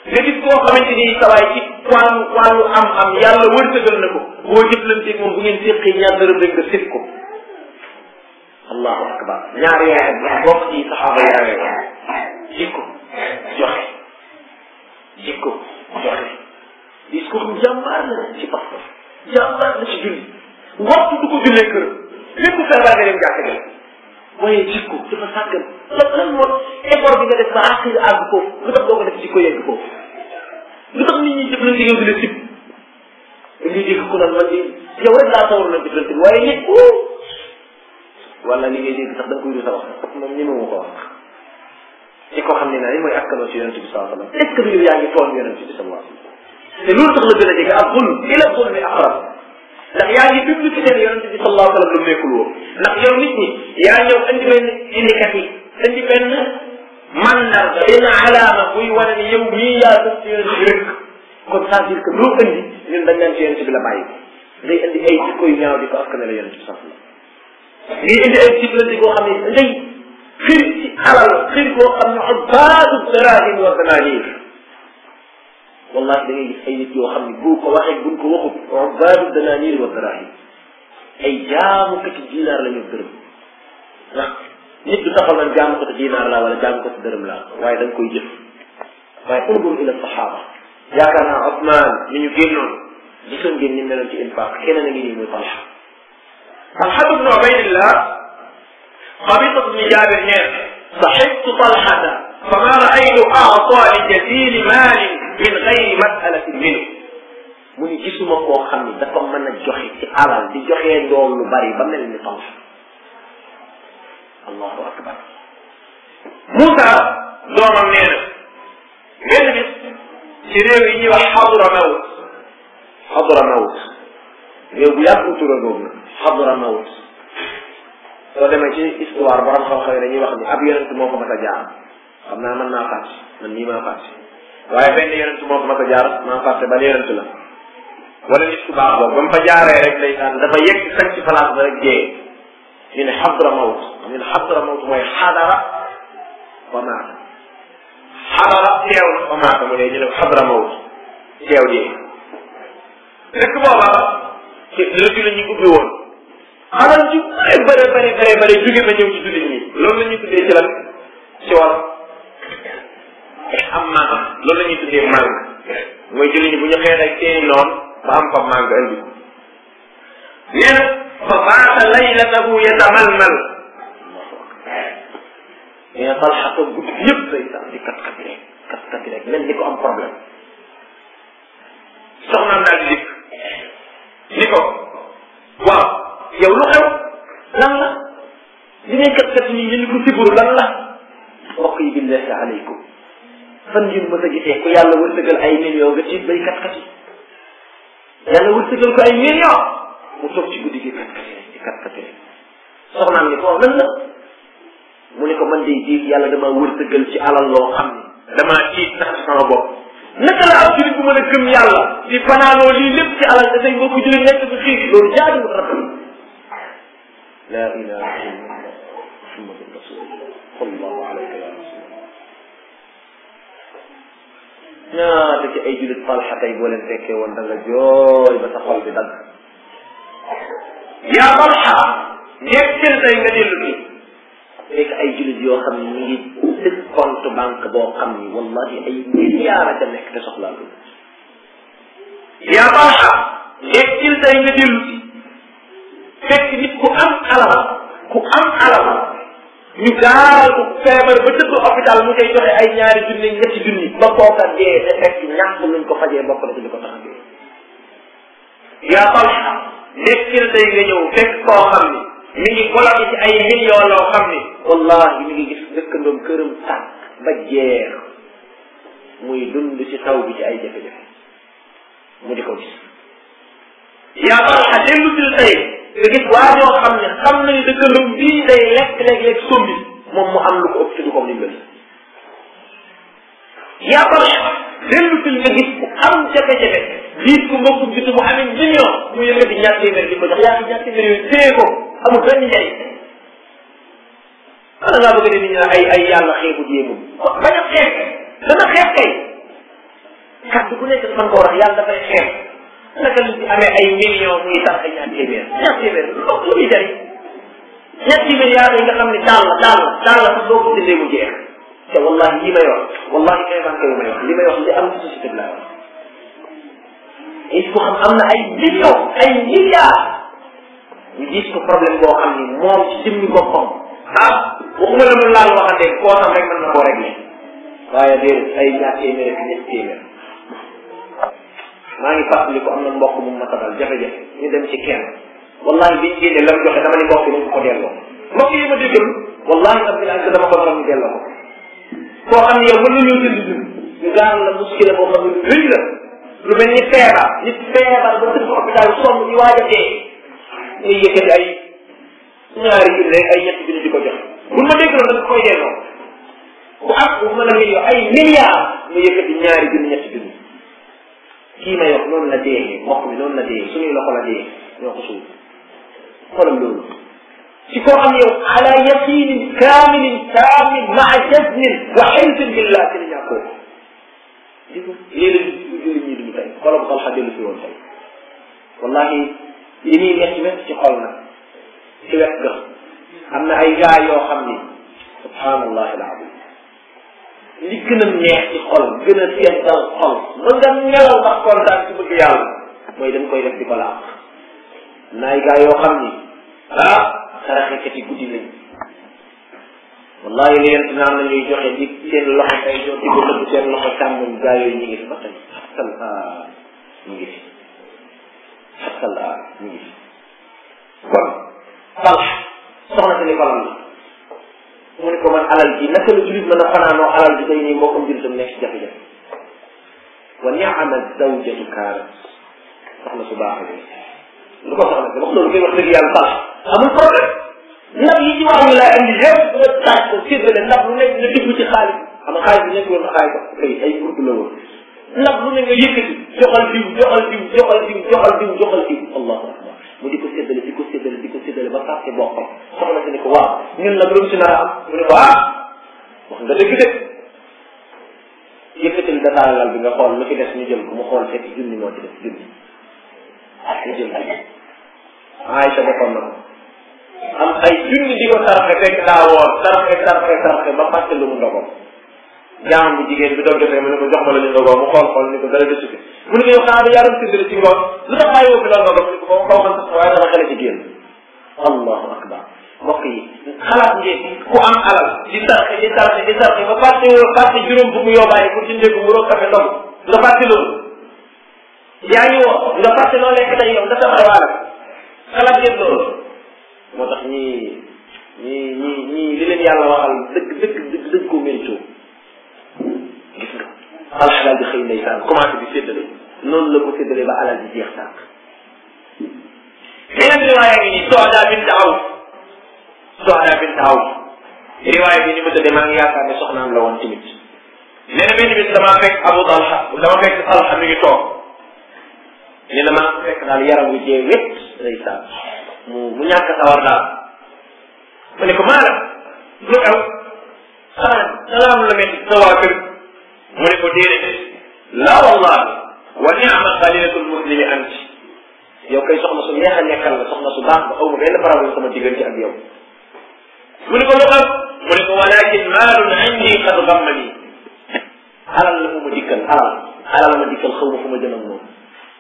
nga gis koo xamante ni sawaay ci wàllu wàllu am-am yàlla wërsëgal na ko boo jëflanteeg moom bu ngeen séqee ñaar dërëm rek nga séq ko allahu akbar ñaar yooyu bokk ci saxaaba yooyu jikko joxe jikko joxe gis ko xam jàmbaar la ci pas-pas jàmbaar la ci julli waxtu du ko jullee kër lépp feebar nga dem jàkk ga waaye jikko dafa sàggan loolu lan moo effort bi nga def ba àq nga àgg foofu lu tax doo ko def jikko yegg foofu lu tax nit ñi jëflante yow di la sib li dégg ku naan man di yow rek laa sawar na jëflante bi waaye nit wala li ngay dégg sax da nga koy rusa wax moom ñi ma ko wax ci ko xam ne naa ni mooy askanoo ci yonent bi sallallahu alayhi wa sallam est ce que du yow yaa ngi toon yonent bi sallallahu alayhi wa sallam te loolu tax la gën a jege ak zulm ila zulmi aqrab ndax yaa ngi publicité ne yonent bi sallallahu alayhi wa sallam lu nekkul woon ndax yow nit ñi yaa ñëw indi benn indicatif indi benn mandarga benn alaama buy wane ni yow mii yaa def ci yonent bi rek kon ça veut dire que loo indi ñun dañ naan ci yonent bi la bàyyi day indi ay jikko yu ñaaw di ko askan la yonent bi sallallahu alayhi wa sallam ngay indi ay jikko koo xam ne ngay xir ci alal xir koo xam ne ubaadu darahim wa dananir wallahi da ngay gis ay nit yoo xam ne bu ko waxee buñ ko waxut ubaadu dananir wa darahim ay jaamukati dinaar la ñu dërëm ndax nit du taxaw naan jaamukati dinaar la wala jaamukati dërëm la waaye da nga koy jëf waaye undur ila saxaaba yaakaar naa Osman ni ñu génnoon gisoon ngeen ni meloon ci infaq keneen a ngi nii muy Talha Talha ibn Ubaydillah Qabisa ibn Jaabir nee saxibtu Talhata fama raaytu aata li jasili maalin min gayri masalatin minhu mu ni gisuma koo xam ni dafa mën a joxe ci alal di joxee ndool lu bari ba mel ni Talha allahu akbar Moussa doomam nee na benn bis ci réew yi ñuy wax xadra mawt xadra mawt réew bu yàgg tura boobu nag xadra mawt soo demee ci histoire borom xam-xam yi dañuy wax ni ab yonent moo ko mas a jaar xam naa mën naa fàtte man nii maa fàtte waaye benn yonent moo ko mas a jaar maa fàtte ban yonent la wala nit ku baax boobu ba mu fa jaaree rek ndeysaan dafa yegg sax ci place ba rek jee ñu ne xadra mawt ñu ne xadra mawt mooy xadara wa maata xadara teew na wa maata mu ne ñu ne xadra mawt teew jee dëkk booba ci lëkk la ñu ubbi woon alal ju bëri bëri bëri bëri bëri jóge fa ñëw ci jullit ñi loolu la ñuy tuddee ci lan ci wàll am maanaam loolu la ñuy tuddee màng mooy jullit ñi bu ñu xeex ak seeni noon ba am fa màng andi ko nee na fa baata laylatahu yatamalmal nee na Talha toog guddi gi yëpp day sax di kat kat rek kat kat rek mel ni ko am problème soxnaam daal di dikk ni ko waaw yow lu xew lan la li ngay kat kat nii ñu ko siburu lan la mbokk yi billahi aleykum fan ngeen mës a gisee ku yàlla wërsëgal ay millions nga tiit bay kat kat yi yàlla wërsëgal ko ay millions mu toog ci guddi gi kat kat rek di kat kat rek soxnaam ni ko lan la mu ne ko man de jiit yàlla dama wërsëgal ci alal loo xam ne damaa tiit sax sama bopp naka la am jullit bu mën a gëm yàlla di fanaanoo lii lépp ci alal da say mbokk jullit nekk fi xiif loolu jaadu rabbi la ilaha illa allah muhammadun rasulullah sallallahu alayhi wa sallam ñaata ci ay jullit falxa tey boo leen fekkee woon da nga jooy ba sa xol bi dagg yaa falxa nekkil tey nga dellu ci fekk ay jullit yoo xam ne ñu ngi tëj compte banque boo xam ni wallahi ay milliards ca nekk te soxlaa lu yaa Talha nekkil tey nga dellu si fekk nit ku am alal ku am alal ñu gaaral ko feebar ba tëdd hôpital mu koy joxe ay ñaari junni ñetti junni ba kooka dee te fekk ñàkk luñ ko fajee bokk na ci li ko tax a dee yaa Talha nekkil tey nga ñëw fekk koo xam ni mi ngi bloqué ci ay millions loo xam ni wallahi mi ngi gis dëkkandoom këram tàkk ba jeex muy dund ci taw bi ci ay jafe-jafe mu di ko gis yaa Talha dellu sil tey nga gis waa joo xam ne xam nañu dëkkandoom bii day lekk léeg-léeg sombi moom mu am lu ko ëpp te du ko dimbali yaa Talha dellu sil nga gis ku am jafe-jafe diit ku mbokkum jitu mu amee million mu yëkkati ñaar téeméer di ko jox yaa ngi ñaar téeméer yooyu téye ko amul benn njariñ wala ngaa bëgg ne nit ñi ay ay yàlla xeebu jéemul bañ a xeex dana xeex kay kàddu bu nekk man koo wax yàlla dafay xeeb naka lu ci amee ay millions muy tax ay ñaar téeméer ñaar téeméer lu lu muy jëriñ ñetti milliards yi nga xam ne daal la daal la daal la sax doo ko jëndee mu jeex te wallahi li may wax wallahi inventé wu may wax li may wax li am ci société bi laa wax gis ko xam am na ay millions ay milliards ñu gis ko problème boo xam ni moom ci jëmmi boppam ah waxuma la mu laal waxande koo xam rek mën na koo régler waaye déedéet ay ñaar téeméer ak ñetti téeméer maa ngi fàttali ko am na mbokk mu ma tabal jafe-jafe ñu dem ci kenn wallahi biñ génnee lam joxe dama ni mbokk yi nañ ko ko delloo mbokk yi ma déggal wallahi abdul aziz dama ko doon ñu delloo ko koo xam ne yow mën nañoo jënd dund ñu gaaral la muskila boo xam ne lu rëy la lu mel ni feebar nit feebar ba tëdd hôpital sonn ñu waaj a dee ñuy yëkkati ay ñaari junni rek ay ñetti junni di ko joxe buñ ma déggaloon dafa koy delloo bu ak bu mën a million ay milliards nga yëkkati ñaari junni ñetti junni kii may wax noonu la dee mbokk mi noonu la dee suñuy loxo la dee ñoo ko suul xoolal loolu ci koo xam ne yow ala yaqinin kaamilin taamin maa jazmin wa xilfin billah ci la ñàkkoo di ko léeg-léeg du julli ñii duñu tey xoolal ko alxa dellu si woon tey wallahi li muy metti metti ci xol nag ci wet ga am na ay gaa yoo xam ni subhanallahi alazim li gën a neex ci xol gën a seetal xol ba nga nelaw ndax kontaan ci bëgg yàlla mooy dañ koy def di ko laaq naay gaa yoo xam ni ah saraxekat yi guddi lañ wallahi li yent naan la ñuy joxe di seen loxo tay joo di ko nëbb seen loxo càmmoñ gaa yooyu ñu ngi fi ba tey xatal ah ñu ngi fi xatal ah ñu ngi fi kon bal soxna si ni ko lan la mu ne ko man alal ji naka la julit mën a fanaanoo alal ji day nii mbokkam juritam nekk ci jafe-jafe wa ni'ama zawjatu kaanat soxna su baax bi lu ko soxna si wax loolu koy wax dëgg yàlla bal amul problème ndab yi ci wax ñu lay andi yëpp nga taaj ko séddale ndab lu nekk nga diggu ci xaalis xam nga xaalis bi nekk woon xaalis ko kay ay groupe la woon ndab lu ne nga yëkkati joxal diw joxal diw joxal diw joxal diw joxal diw allahu akbar mu di ko séddale di ko séddale di ko séddale ba fàtte boppam soxna si ne ko waaw ñun nag lu mu si nar a am mu ne ko ah wax nga dëgg dëgg yëkkatil dataalal bi nga xool lu ci des ñu jël ko mu xool fekk junni moo ci des junni ñu jël ko Aïcha defoon na ko am ay junni di ko sarxe fekk daa woor sarxe sarxe sarxe ba fàtte lu mu ndogo jaam bu jigéen bi doon defee mu ne ko jox ma la ñu ndogoo mu xool xool ni ko dara desu fi mu ne ko yow xanaa da yaa doon séddale ci ngoon lu tax bàyyi woo fi la ndogo mu ne ko xaw ma sax waaye dama xele ci génn allahu akbar mbokk yi xalaat ngeen ku am alal di sarxe di sarxe di sarxe ba fàtte fàtte juróom bu mu yóbbaale pour jëndee ko mu roog café ndog nga fàtte loolu yaa ngi woo nga fàtte noo lekk tey yow nga sama waala xalaat ngeen loolu moo tax ñii ñii ñii ñii li leen yàlla waxal dëgg dëgg dëgg dëgg ko mérito gis nga alxalal bi xëy ndeysaan commencé di séddale noonu la ko séddale ba alal di jeex tàkk beneen riwaaya ngi nii Soxna bint Awf Soxna bint Awf riwaaya bi ni mu tëddee maa ngi yaakaar ne soxnaam la woon tamit nee na benn bis damaa fekk Abu Talha dama fekk Talha mi ngi toog nee na maa fekk daal yaram wi jee wét ndeysaan mu mu ñàkk sawar daal ma ne ko maanaam lu xew xanaa danga am la metti sa waa kër mu ne ko déedéet la wallahi wa ni'ma xalilatul muslimi anti yow kay soxna su neex a nekkal la soxna su baax ba aw ma benn problème sama diggante ak yow mu ne ko lu xam mu ne ko walakin maalun indi qad gammani alal la mu ma dikkal alal alal ma dikkal xaw ma fu ma jëm ak moom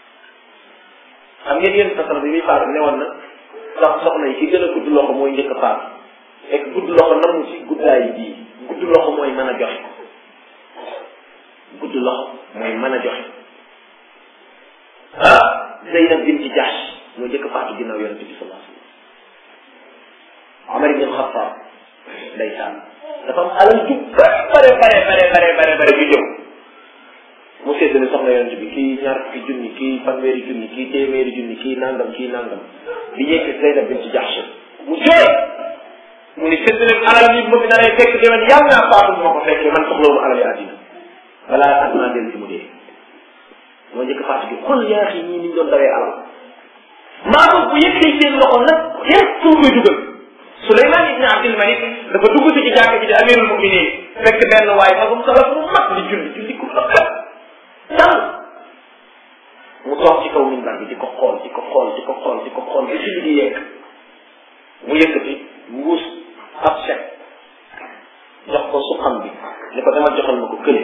xam ngeen yéen fasara bi muy faatu ne woon na sax soxna yi ki gën a gudd loxo mooy njëkk a faatu fekk gudd loxo namu ci guddaay bii gudd loxo mooy mën a joxe gudd loxo mooy mën a joxe ah Zeynab binti Jahsh mooy njëkk a faatu ginnaaw yonente bi sallallahu alayhi wasallam Omar ibn Khattab ndeysaan dafa am alal ju bare bare bare bare bare bare bare ju ñëw mu séddale soxna yonente bi kii ñaar fukki junni kii fanweeri junni kii téeméeri junni kii nangam kii nangam bi ñëkk Zeynab binti Jahsh mu jooy mu ni séddale alal bi ma fi naree fekk déwén yàlla naa faatu bu ma ko fekkee man soxlawuma alal yi àddina balaa at naa dellu si mu dee moo njëkk faatu gi xool yaa xi ñii niñ doon dawee alal maa ko bu yëkkee seen loxo nag kenn fu muy dugal Souleymane ibn Abdul Malik dafa dugg si ci jàkk ji di amirul muminin fekk benn waay magum sala bu mag di julli julli ku rafet dal mu toog ci kaw minbar bi di ko xool di ko xool di ko xool di ko xool ba ci li di yegg mu yëkkati mbuus ab set jox ko su xam bi ne ko dama joxal ma ko kële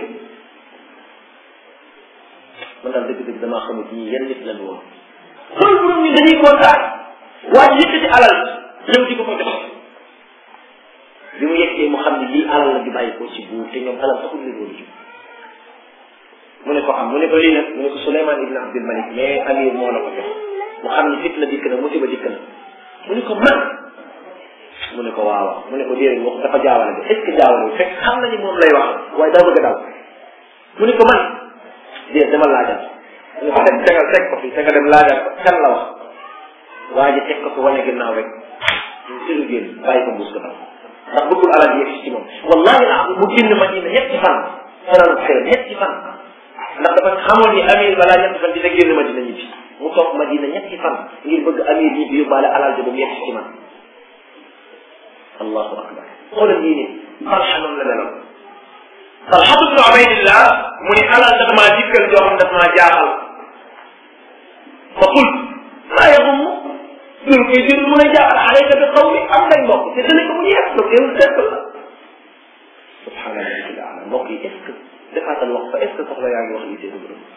man daal dëgg-dëgg damaa xamut ñii yan nit lañ woon loolu borom ñi dañuy kontaan waaye yëkkati alal ñëw di ko ko jox bi mu yeggee mu xam ne lii alal la di bàyyi ko ci buur te ñoom alal saxul leen woon jub mu ne ko am mu ne ko lii nag mu ne ko Souleymane ibn Abdul Malik mais amir moo la ko jox mu xam ne fit la dikk na musiba dikk na mu ne ko man mu ne ko waaw waaw mu ne ko déedéet wax dafa jaawale bi est ce que jaawale bi fekk xam na ni moom lay wax waaye daa bëgg a daw mu ne ko man déedéet dama laajal mu ne ko dem tegal teg ko fi te nga dem laajal ko kan la wax waa ji teg ko fi wane ginnaaw rek ñu tëru génn bàyyi ko mbuus ko daw ndax bëggul alal ji yegg ci moom wallahi la mu bind Madina ñetti fan fanaan xëy ñetti fan ndax dafa xamoon ni amir balaa ñetti fan dina génn Madina ñibbi mu toog Madina ñetti fan ngir bëgg amir ñibbi yóbbaale alal ji ba mu yegg ci man allahu akbar xoolal yii ni Talha noonu la meloon Talha ibnu Ubaydillah mu ni alal dafa maa dikkal joo xam dafa maa jaaxal fa qul maa yaqum jur koy jur mun a jaaxal alayka bi xaw mi am nañ mbokk te dana ko mu yees ko teewul seet la subhanallahi taala mbokk yi est ce que defaatal wax fa est ce que soxla yaa ngi wax lii seeni borom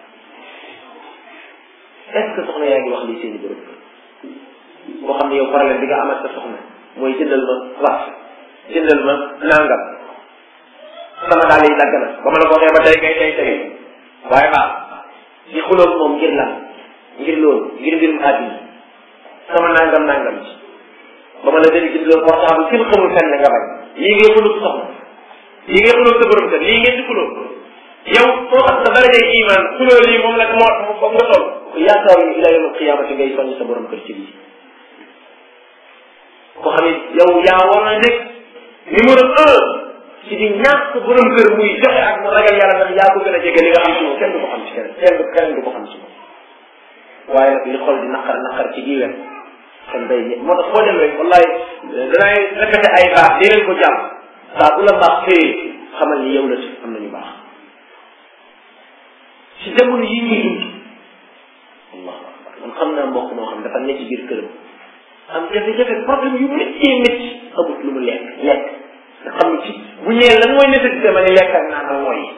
est ce que soxla yaa ngi wax lii seeni borom boo xam ne yow problème bi nga amat sa soxna mooy jëndal ma wax jëndal ma nangam sama daal yi dagg na ba ma la ko waxee ba tey ngay tey tey waaye baax di xuloog moom ngir lan ngir loolu ngir mbirum àddina sama nangam nangam ci ba ma la jënd jëndloo portable kenn xamul fenn nga bañ lii ngay xulóog soxna lii ngay xulóog sa borom kër lii ngeen di xulóog yow foo xam sa darajay iman xulóo lii moom la moo moom nga toll yaakaar ni ila yawmal qiyaamati ngay soññ sa borom kër ci lii ko xam ne yow yaa war a nekk numéro un ci di ñàkk borom kër muy joxe ak mu ragal yàlla ndax yaa ko gën a jege li nga xam ci moom kenn du ko xam ci keneen kenn du keneen du ko xam ci moom waaye nag li xol di naqar naqar ci gii wet kon day ñe moo tax foo dem rek wallahi danaay répété ay baax di leen ko jàmm saa bu la baax xëyee xamal ni yow la ci am nañu baax ci jamono yi ñuy dund allahu akbar man xam naa mbokk moo xam dafa ne ci biir këram am jafe-jafe problème yu métti métti amut lu mu lekk lekk nga xam ne ci bu ñëwee lan mooy nécessité ma ne lekk ak naan ma mooy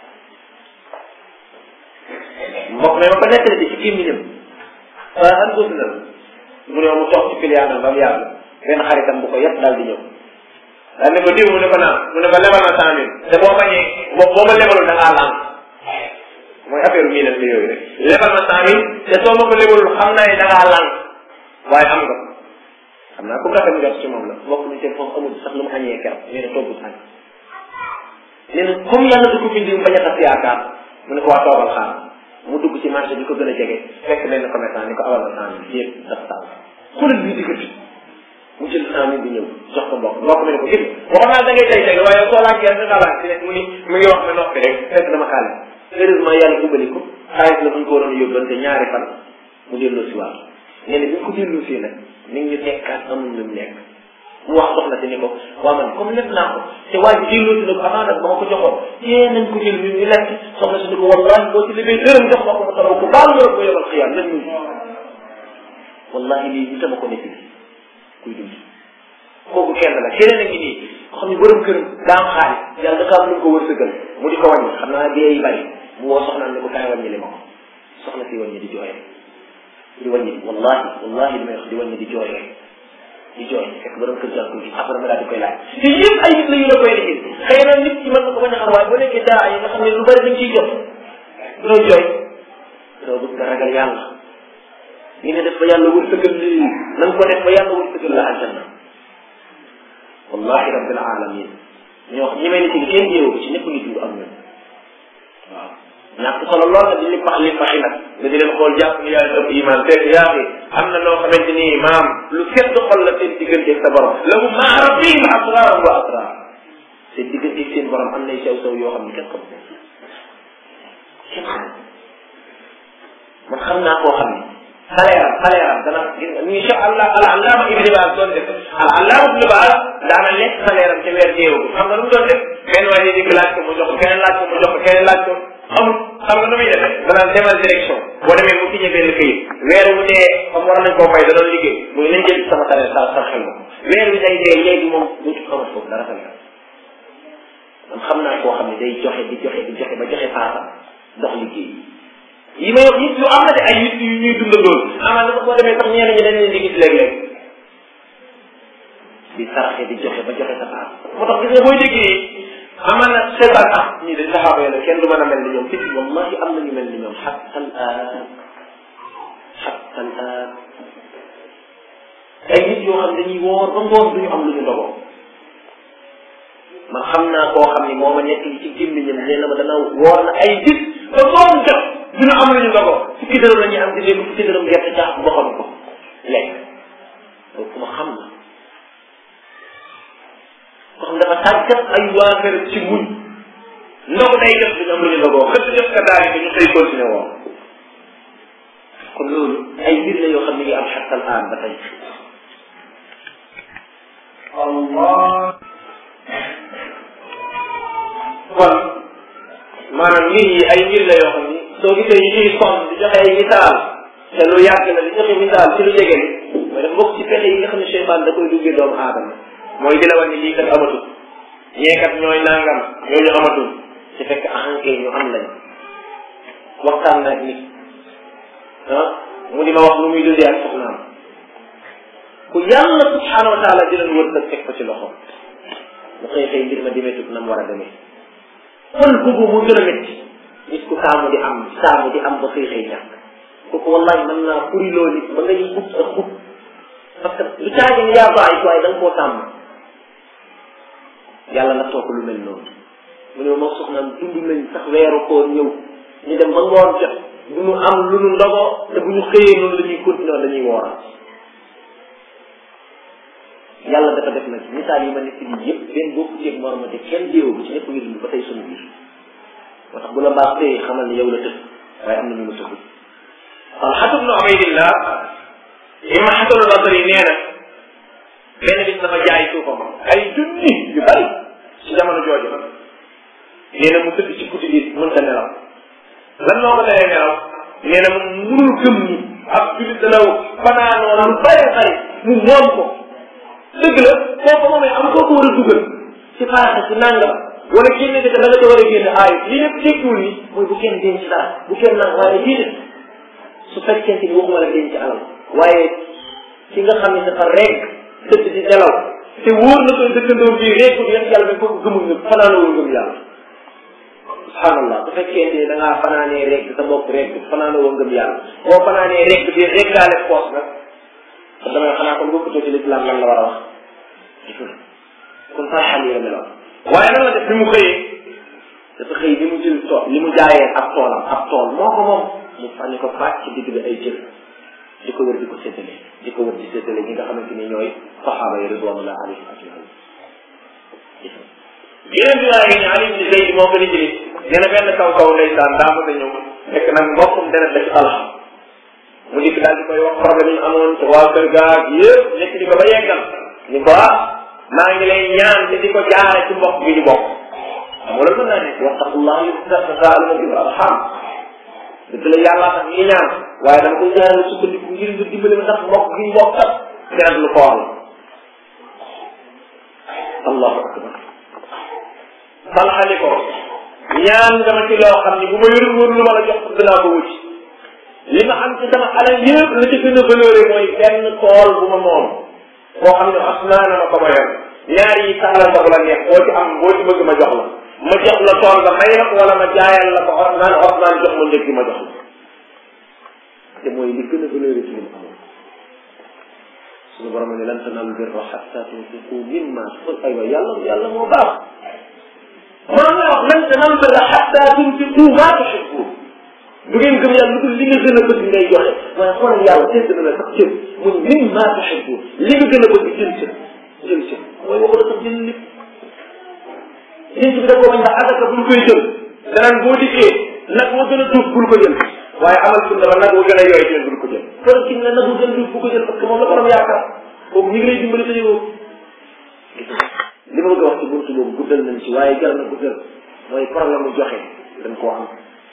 mbokk mi ma ko nettali ci gémmiñam waaye an góob na mu ne mu toog ci filiyaanam ba mu yàgg benn xaritam bu ko yëpp daal di ñëw daal ne ko diw mu ne ko naan mu ne ko lebal ma cent mille te boo bañee boo boo ma lebalul da ngaa laan mooy affaire mii nag yooyu rek lebal ma cent mille te soo ma ko lebalul xam naa ne da ngaa laan waaye am nga xam naa ku gàttam jot ci moom la mbokk mi te foofu amul sax lu mu añee keroog nee na toggut añ nee na comme yàlla du ko bindi mu bañ a tas yaakaar mu ne ko waa toogal xaar mu dugg ci marché bi ko gën a jege fekk benn commerçant ni ko awal ma cent mille yépp daf taal xoolal bii diggante mu jël cent mille bi ñëw jox ko mbokk mbokk mi ne ko gis waxoon naa da ngay tey tey waaye soo laajtee da ngaa laaj mu ni mu ngi wax ma noppi rek fekk dama xaalis heureusement yàlla dimbali ko xaalis la bu ñu ko waroon yóbbante ñaari fan mu delloo si waat nee na bi ko delloo si nag ni ngi ñu nekkaat amul lu mu nekk mu wax soxna si ni ko waa man comme lekk naa ko te waa ji delloo si na ko avant nag ba ma ko joxoon tee nañ ko jël ñu ñu lekk soxna si ni ko wallahi boo ci lebee dërëm jox ma ko ma tabaw ko baal nga ko yobal xiyaam nañ ñu wallahi lii ñu tama ko nekk bi kuy dund kooku kenn la keneen a ngi nii ko xam ne borom këram daa am xaalis yàlla dafa am lu ko wërsëgal mu di ko wàññi xam naa dee yi bari mu woo soxnaan ne ko kaay wàññi li ma ko soxna si wàññi di jooy di wàññi wallahi wallahi li may wax di wàññi di jooy rek di jooy fekk borom kër jàng ko gis après ma daal di koy laaj te yëpp ay nit la yu la koy liggéey xëy na nit ci mën na ko bañ a xam waaye boo nekkee daa yi nga xam ne lu bari dañ ciy jot loo jooy doo bëgg nga ragal yàlla li nga def ba yàlla wërsëgal lii nan ko def ba yàlla wërsëgal la aljanna wallahi rabbil alamin ñoo xam ñi may ni ci kenn jéewu ko ci ñëpp ngi dund am na waaw ñàkk solo lool nag di li pax li paxi nag nga di leen xool jàpp ni yàlla ëpp iman fekk yaa fi am na loo xamante ni maam lu sedd xol la seen diggante sa borom lahu ma rabbihim asrar wa asrar seen diggante seen borom am nay sew sew yoo xam ne kenn xamul kenn xamul man xam naa koo xam ne xaleeram xaleeram dana gis nga ni cheikh allah al allama ibni baas doon def al allama ibni baas daana lekk xaleeram te weer deewu xam nga nu mu doon def benn waaye di laaj ko mu jox ko keneen laaj ko mu jox ko keneen laaj ko amul xam nga nu muy defee danaan demal direction boo demee mu signé benn këyit weer wu dee comme war nañ koo fay da doon liggéey muy nañ jël sama xale sa sa xel moom weer wi day dee léegi moom duutu xamat foofu dara xale man xam naa koo xam ne day joxe di joxe di joxe ba joxe paasam dox liggéey yi may wax yëpp yu am na de ay nit yu ñuy dundandool amaa na boo demee sax ñeneen ñi dañ leen di gis léeg-léeg di saraxe di joxe ba joxe sa paas moo tax gis nga booy déggee amaa na seetaan ah ñii dañ saxaaba yi kenn du mën a mel ni ñoom fii wallahi am na ñu mel ni ñoom xatta al aan xatta al aan ay nit yoo xam ne dañuy woor ba ngoon duñu am lu ñu ndogoo man xam naa koo xam ni moo ma nekk ci gémmiñam nee na ma dana woor na ay gis ba ngoon jot duñu am lu ñu ndogoo fukki dërëm la ñuy am gisee fukki dërëm gerte caax boxam ko lekk loolu ku ma xam na ko xam dafa tàggat ay waa kër ci muñ ndog day def duñu am lu ñu ndogoo xëtt def ka daal ñu xëy continuer woon kon loolu ay mbir la yoo xam ne ngi am xattal aan ba tey Allah kon maanaam mbir yi ay mbir la yoo xam ni soo gisee ñu ciy sonn di joxe ay misaal te lu yàgg la di joxe misaal ci lu jege ni mooy dafa bokk ci pexe yi nga xam ne seytaan da koy duggee doomu aadama mooy di la wan ni lii kat amatul ñee kat ñooy nangam ñooñu amatul ci fekk ahankee ñu am lañ waxtaan naag nit ah mu di ma wax lu muy dundee ak soxnaam ku yàlla subhanahu wa taala di leen wër nag teg ko ci loxo mu xëy xëy mbir ma demeetut na mu war a demee kon boobu mu gën a métti nit ku taamu di am taamu di am ba xëy xëy ñàkk kooku wallahi mën naa kuriloo nit ba ngay xut ak xut parce que lu caagi ni yaa bàyyi waaye da nga koo tàmm yàlla na toog lu mel noonu mu ne ma soxnaam dund nañ sax weeru koor ñëw ñu dem ba ngoon jot du ñu am lu ñu ndogoo te bu ñu xëyee noonu la ñuy continuer dañuy wooral yàlla dafa def nag misaal yi ma nekk nii yëpp benn bokku ceeg moroma te kenn déewu bi ci ñëpp ngi dund ba tey sunu biir moo tax bu la baax tey xamal ni yow la tëdd waaye am na ñu la tëdd Talxatu bnu Ubaydillah imam Xasanul Basri nee na benn bis dafa jaay suufam ay junni yu bari ci jamono jooju nee na mu tëdd ci guddi gi mënta nelaw lan moo ko teree nelaw nee na mu munul gëm ni ab julit dana fanaanoo lu bari bari mu moom ko dëgg la kooku moom am koo ko war a dugal ci paase ci nangam wala génne ko te da nga ko war a génne aay lii lépp tekkiwul ni mooy bu kenn denc dara bu kenn nang waaye lii de su fekkente ni waxuma la denc alal waaye ki nga xam ne dafa rek dëkk di nelaw te wóor na koy dëkkandoo bii rek bi yàlla yàlla ba kooku gëmul nga fanaanoo ngëm yàlla subhanallah bu fekkente ni da ngaa fanaanee rek sa bopp rek fanaanoo ngëm yàlla boo fanaanee rek di reggaale poos nag kon damay xanaa kon bokkutoo ci lislaam lan la war a wax kon farxal yi la meloon waaye nan la def bi mu xëyee dafa xëy li mu jël tool li mu jaayee ab toolam ab tool moo ko moom mu fànni ko faat ci digg bi ay jël di ko wër di ko séddale di ko wër di séddale ñi nga xamante ni ñooy saxaaba yi ridwanullah alayhim ajmain yeneen bi waaye ni Ali ibn Zayd moo ko lijjali nee na benn kaw kaw ndeysaan daa mën a ñëw fekk nag mbokkum deret la ci alxa mu dikk daal di koy wax problème yi amoon te waa kër gaag yëpp nekk di ko ba yeggal ni ko ah maa ngi lay ñaan te di ko jaare ci mbokk bi ñu bokk xam nga loolu mën naa nekk wattaqullah tasaaluna bil arham dëgg la yàlla tax ñuy ñaan waaye dama koy jaarale sukkandiku ngir nga dimbali ma ndax mbokk gi ñu bokk kat kenn lu ko wax allahu akbar salxani ko ñaan nga ma ci loo xam ni bu ma yorul woon lu ma la jox dinaa ko wuti li ma am ci sama alal yëpp la ci gën a valeur mooy benn tool bu ma moom boo xam ne asnaana ma ko ma yor ñaar yi tàllal ko bu la neex boo ci am boo ci bëgg ma jox la ma jox la tool ba may la ko wala ma jaayal la ko osnaan osnaan jox ma njëg ma jox la te mooy li gën a valeur ci li mu amoon suñu borom ne lan tanaalu birra hatta tunfiqu mimma qul aywa yàlla yàlla moo baax maa ngi wax lan tanaalu birra hatta tunfiqu ma tuhibbu du ngeen gëm yàlla lu dul li nga gën a bëgg ngay joxe waaye xoolal yàlla sédd na la sax jël mu ne min maa tuhibbu li nga gën a bëgg jël ca jël ca mooy waxu la sax jël lépp yéen bi da koo bañ ndax asaka bul koy jël danaan boo dikkee nag moo gën a tuut bul ko jël waaye amal sunna ba nag wu gën a yooyu ci bul ko jël kon ki nga nag wu gën bu ko jël parce que moom la borom yaakaar kooku ñu ngi lay dimbali sa yëgoo li ma bëgg a wax ci buntu boobu guddal nañ ci waaye jar na guddal mooy problème mu joxe dañ koo am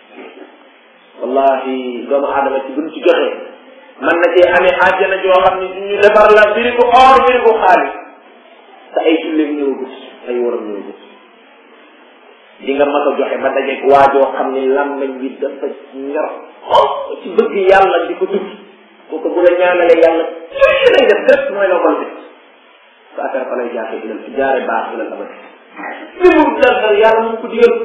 wallahi doomu aadama ci buñ ci joxe man na cee amee àjjana joo xam ni ñu defar la biri ko or biri ko xaalis te ay jullit ñëwagut ay waram ñëwagut di nga mas a joxe ba dajeeg waajoo xam ni làmmañ bi dafa ñor ci bëgg yàlla di ko tudd kooku bu la ñaanalee yàlla ci lay def def mooy la xol def sa affaire fa lay jaake ilal fi jaare baax ilal abadi li mu dal yàlla mu ko digal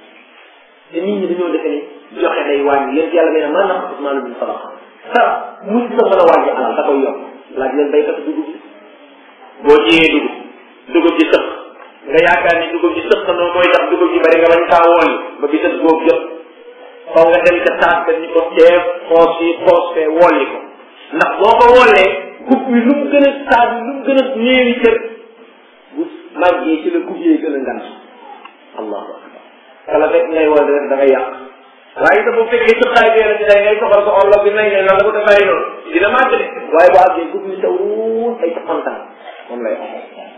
te nit ñi dañoo defe ni joxe day wàññi yéen yàlla nee na maa naqas maalu min sadaqa dara muñ sa mën a wàññi alal da koy yokk laaj leen baykat dugub bi boo jiyee dugub dugub ji sëq nga yaakaar ni dugub ji sëq noonu mooy tax dugub ji bari nga bañ kaa woon ba bi sët góob jot faw nga dem ca taat ba ni ko teef xoos yi xoos fee wolli ko ndax boo ko wollee gub bi lu mu gën a taat lu mu gën a néewi cër bu màggee ci la gub yee gën a ngan allahu akbar kala fekk ngay wol rek da ngay yàq waaye te bu fekkee sëqaay bee la ci day ngay soxal sa orlo bi nay ne na nga ko defee noonu dina màgg de waaye bu àggee gub yi taw ay taxantaan moom lay am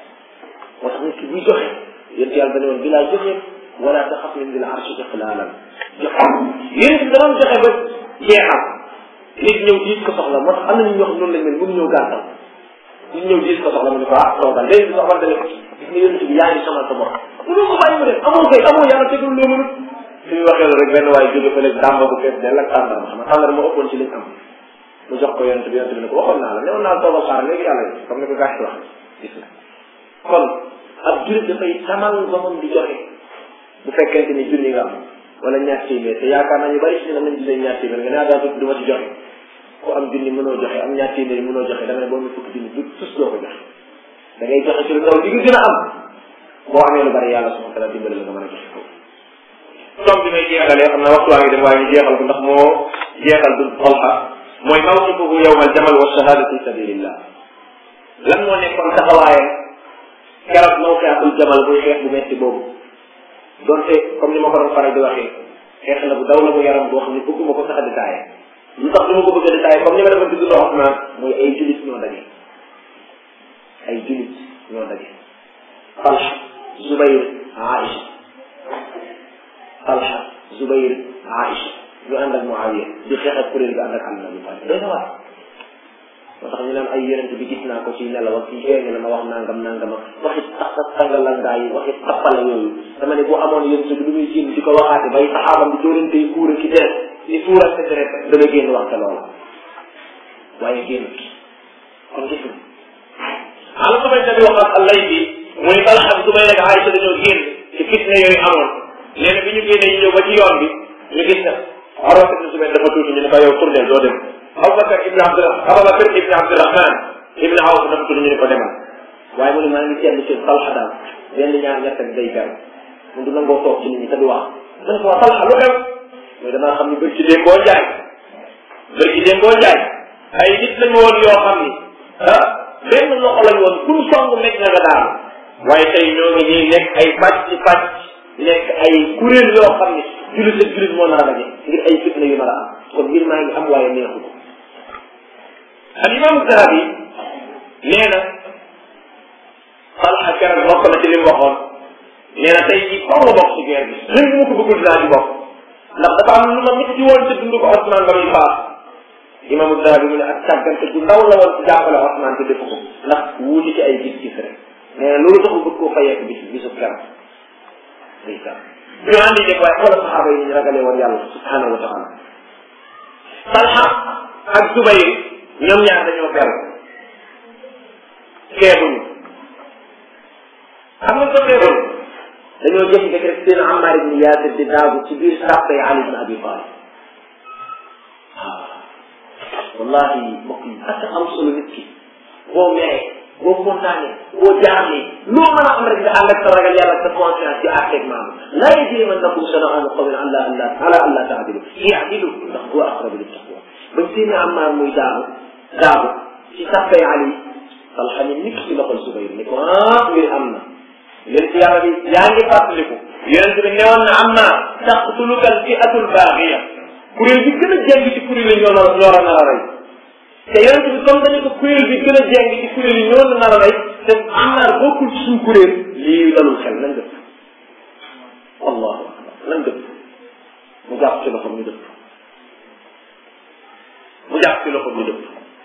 moo tax nit ki buy joxe yéen yàlla dañu woon bi laa joxe wala taxaf min bil arshi iqlaalan joxe yéen si danoon joxe ba jeexal nit ñëw diis ko soxla moo tax am na ñu ñoo xam noonu lañ mel mënu ñëw gàttal nit ñëw diis ko soxla mu ne ko ah toogal léegi bi soxla dale gis nga yéen bi yaa ngi sonal sa bopp mënoo ko bàyyi mu def amoo kay amoo yàlla tegul loo mënut fi ñu waxee rek benn waaye jóge fële dàmba bu fees dell ak tàndar xam nga tàndar moo ëppoon ci liñ am mu jox ko yonent bi yonent bi ne ko waxoon naa la newoon naa toogal xaar léegi yàlla comme ni ko gars yi wax gis nga kon ab jullit dafay tamal ba moom di joxe bu fekkente ni junni nga am wala ñaar téeméer te yaakaar naa ñu bari si am nañ gisee ñaar téeméer nga ne ah daa du ma ci joxe ku am junni mënoo joxe am ñaar téeméer yi mënoo joxe dama ne boo mu fukki junni du tus doo ko joxe da ngay joxe ci lu ndaw li nga gën a am boo amee lu bari yàlla subhanahu wa taala dimbali la nga mën a joxe foofu tom bi may jeexalee xam naa waxtu waa ngi dem waaye ñu jeexal ko ndax moo jeexal du xolxa mooy mawqifuhu yawmal jamal wa shahada fi sabilillah lan moo nekkoon taxawaayam keroog mawqiatul jamal muy xeex bu metti boobu donte comme ni ma ko doon faral di waxee xeex la bu daw la bu yaram boo xam ne bëgguma ko sax a détaillé lu tax du ma ko bëgg a détaillé comme ni ma defoon ci dund Ousmane mooy ay julit ñoo daje ay julit ñoo daje Talha Zubayr Aïcha Talha Zubayr Aïcha ñu ànd ak Muawiya di xeex ak kuréel gi ànd ak Ali Abi Talib day na waar moo tax ñu naan ay yonent bi gis naa ko ci nelaw ak ci feeñ na ma wax nangam nangam ak waxi tax tàngalangaa yi waxi tappale yooyu dama ne boo amoon yonent bi lu muy génn di ko waxaate bay saxaabam di dóorante yi kuura ki deret di suurante deret dana génn wax te loola waaye génn kon gis nga ala ko bañ nabi wax ak allay bi muy Talha ak Zubayr ak Aïcha dañoo génn ci fitna yooyu amoon nee na bi ñu génnee ñu ñëw ba ci yoon bi ñu gis na Urwa ibn Zubayr dafa tuuti ñu ne ko yow tournel doo dem Abubakar ibn Abdurahman Abubakar ibn Abdurahman ibn Awf dafa tudd ñu ne ko demal waaye mu ne maa ngi seetlu ci Talha daal benn ñaar ñett ak day ber mu du nangoo toog ci nit ñi te du wax man ko waa Talha lu xew mooy damaa xam ni bëri ci déem boo njaay bëri ci déem boo njaay ay nit lañu woon yoo xam ni ah benn loxo lañu woon kum song nekk na nga daal waaye tey ñoo ngi nii nekk ay pàcc pàcc nekk ay kuréel yoo xam ni julit ak julit moo nar a daje ngir ay fitna yu nar a am kon mbir maa ngi am waaye neexu ko al imam Zahabi nee na Talha keroog bokk na ci li mu waxoon nee na tey jii faw nga bokk ci guerre bi même bu ma ko bëggul dinaa ci bokk ndax dafa am lu ma nit ci woon ci dund ko Osman ba muy faas imam Zahabi mu ne ak càggante bu ndaw la woon ci jàppale Osman te defu ko ndax wuuti ci ay gis-gis rek nee na loolu taxul bëgg koo fayee ko bis bisu keroog ndeysaan ñu andi def waaye xoolal saxaaba yi ñu ragalee woon yàlla subhanahu wa taala Talha ak Zubayr ñoom ñaar dañoo beru xeexuñu xam nga ko xeexuñu dañoo jékki-jékki rek seen Ammar ibn Yaasir di daagu ci biir sàppe Ali ibn Abi Talib waaw wallahi mbokk yi ak am solo nit ki boo meree boo kontaane boo jaaxlee loo mën a am rek nga ànd ak sa ragal yàlla sa conscience di àtteeg maam laa yajrimannakum shana'aanu qawmin ala alla ala alla ta'dilu i'dilu ndax huwa aqrabu lit taqwa bañ seen Ammar muy daagu daagu ci sàppe Ali Talha ni nit ci loxol Zubayr ni ko ah mbir am na leen ci yàlla bi yaa ngi fàttaliku yonente bi newoon na am naa taqtuluka al fi'atu al baaxiya kuréel bi gën a jeng ci kuréel yi ñoo nar ñoo la nar a rey te yonent bi comme dañu ko kuréel bi gën a jeng ci kuréel yi ñoo la nar a rey te am naa bokkul ci suñ kuréel lii dalul xel nañ dëpp allahu akbar nañ dëpp mu jàpp ci loxo ñu dëpp mu jàpp ci loxo ñu dëpp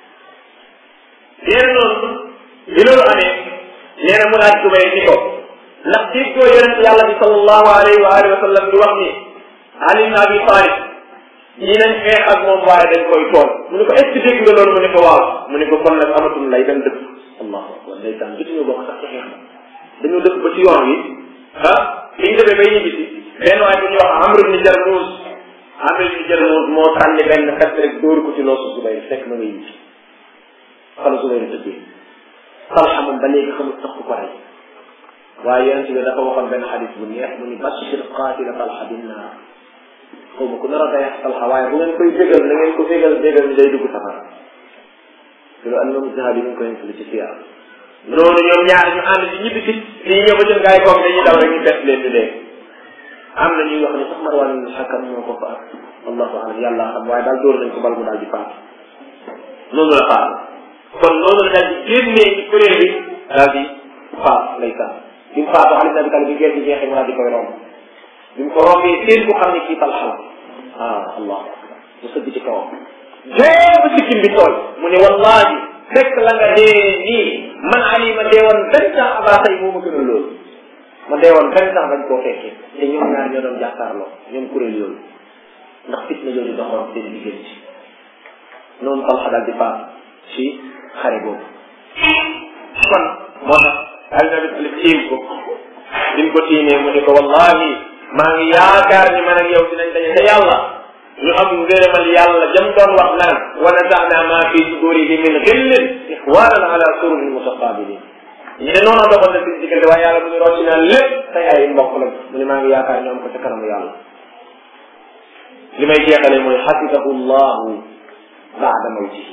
yéen noonu bi loolu amee nee na mu laaj Subay ni ko ndax déggoo yonent yàlla bi sallallahu alayhi wa alihi wa sallam di wax ni Ali ibn Abi Talib ñi nañ xeex ak moom waaye dañ koy tool mu ne ko est ce que dégg nga loolu mu ne ko waaw mu ne ko kon nag amatul lay dem dëpp allahu akbar ndeysaan jotuñu bokk sax ci xeex na dañoo dëpp ba ci yoon wi ah liñ demee bay ñibbi si benn waaye bu ñuy wax Amr ibn Jarmuz Amr ibn Jarmuz moo tànni benn xet rek dóor ko ci loosu Zubayr fekk ma ngay yibbi xala Zubayr tëddee Talha moom ba léegi xamul sax ku ko rey waaye yonent bi dafa waxoon benn xadis bu neex mu ni bashir qaatila Talha binnaar xaw ma ku nar a dayax Talha waaye bu ngeen koy bégal na ngeen ko bégal bégal ni day dugg safara te loolu al imam Zahabi ñu ngi koy infli ci siyaar noonu ñoom ñaar ñu ànd ci ñibbi si lii ñëw ba jëm gaay koom dañuy daw rek ñu bett leen di dee am na ñuy wax ni sax Marwan ibn Hakam moo ko faat allahu alam yàlla xam waaye daal dóor nañ ko bal mu daal di faat noonu la faat kon noonu la daal di génnee ci kuréel bi daal di faat lay faat bi mu faatu Ali ibn Abi Talib bi gees gi jeexee mu daal di koy romb bi mu ko rombee seen ko xam ne kii Talha la ah allahu akbar mu sëgg ci kawam jee ba sikkim bi tooy mu ne wallahi fekk la nga dee nii man Ali ma dee woon vingt ans avant tey moo ma gën a loolu ma dee woon vingt ans bañ koo fekkee te ñoom ñaar ñoo doon jàkkaarloo ñoom kuréel yooyu ndax fitna yooyu doxoon seen diggante noonu Talha daal di faat ci xare boobu kon moo tax Ali nabi talib tiim ko bi mu ko tiimee mu ne ko wallahi maa ngi yaakaar ni man ak yow dinañ daje te yàlla ñu am ngërëmal yàlla jëm doon wax naan wa nazaana ma fi sudurihim min xillin ixwanan ala sururin mutaqabilin ñu ne noonu doxal na seen diggante waaye yàlla mu ne rocci naa lépp tey ay mbokk lañ mu ne maa ngi yaakaar ñu am ko ca kanamu yàlla li may jeexale mooy xafidahu llahu baada mawtihi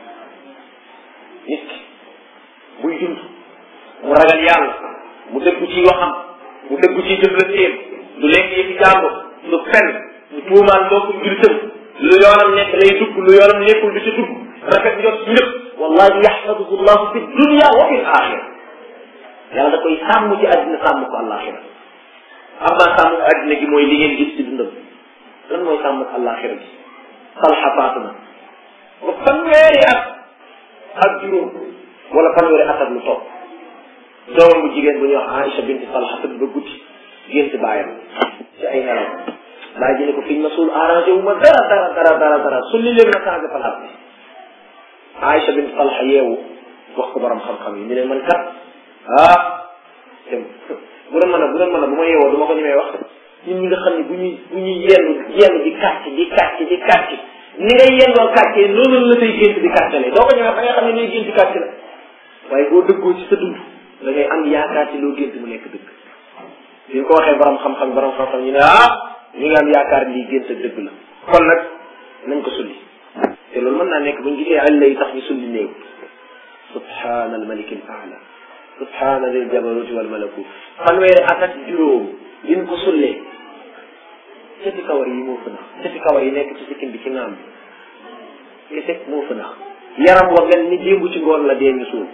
nit buy dund mu ragal yàlla mu dëggu ci waxam mu dëggu ci jëflanteem du lekk yëfi jàmbur du fen du tuumaal mbokkum jullitam lu yoonam nekk lay dugg lu yoonam nekkul du ci dugg rafet njot ci ñëpp wallahi yaxfaduhu llahu fi dunia wa fi l axira yàlla da koy sàmm ci àddina sàmm ko àllaaxira am naa sàmm ko àddina gi mooy li ngeen gis ci dundam lan mooy sàmm ko àllaaxira gi Talha faatu na ba fanweeri at ak juróom wala fanweeri at ak lu topp doomam bu jigéen bu ñuy wax Aïcha binti Talha tëdd ba guddi gént baayam ci ay nelaw laaj ji ne ko fiñ ma suul arrangé wu ma dara dara dara dara dara sulli leen ma changé palaat bi Aïcha binti Talha yeewu wax ko borom xam-xam yi ñu ne man kat ah dem bu doon mën a bu doon mën a bu ma yeewoo du ma ko ñemee wax ñun ñi nga xam ne bu ñuy bu ñuy yenn yenn di kàcc di kàcc di kàcc ni ngay yendoo kàccee noonu la say gént di kàccale doo ko ñemee da nga xam ne nii gént kàcc la waaye boo dëggoo ci sa dund da ngay am yaakaar ci loo gént mu nekk dëgg bi ñu ko waxee borom xam-xam borom xam-xam ñu ne ah ñu ngi am yaakaar lii gént dëgg la kon nag nañ ko sulli te loolu mën naa nekk buñ gisee àll yi tax ñu sulli néew subhaana al malik al aala subhaana dil jabaruti wal malakut fanweeri at ak juróom biñ ko sullee cëti kawar yi moo fa nax cëti kawar yi nekk ci sikkim bi ci naam bi kese moo fa nax yaram wa mel ni démb ci ngoon la dee ñu suul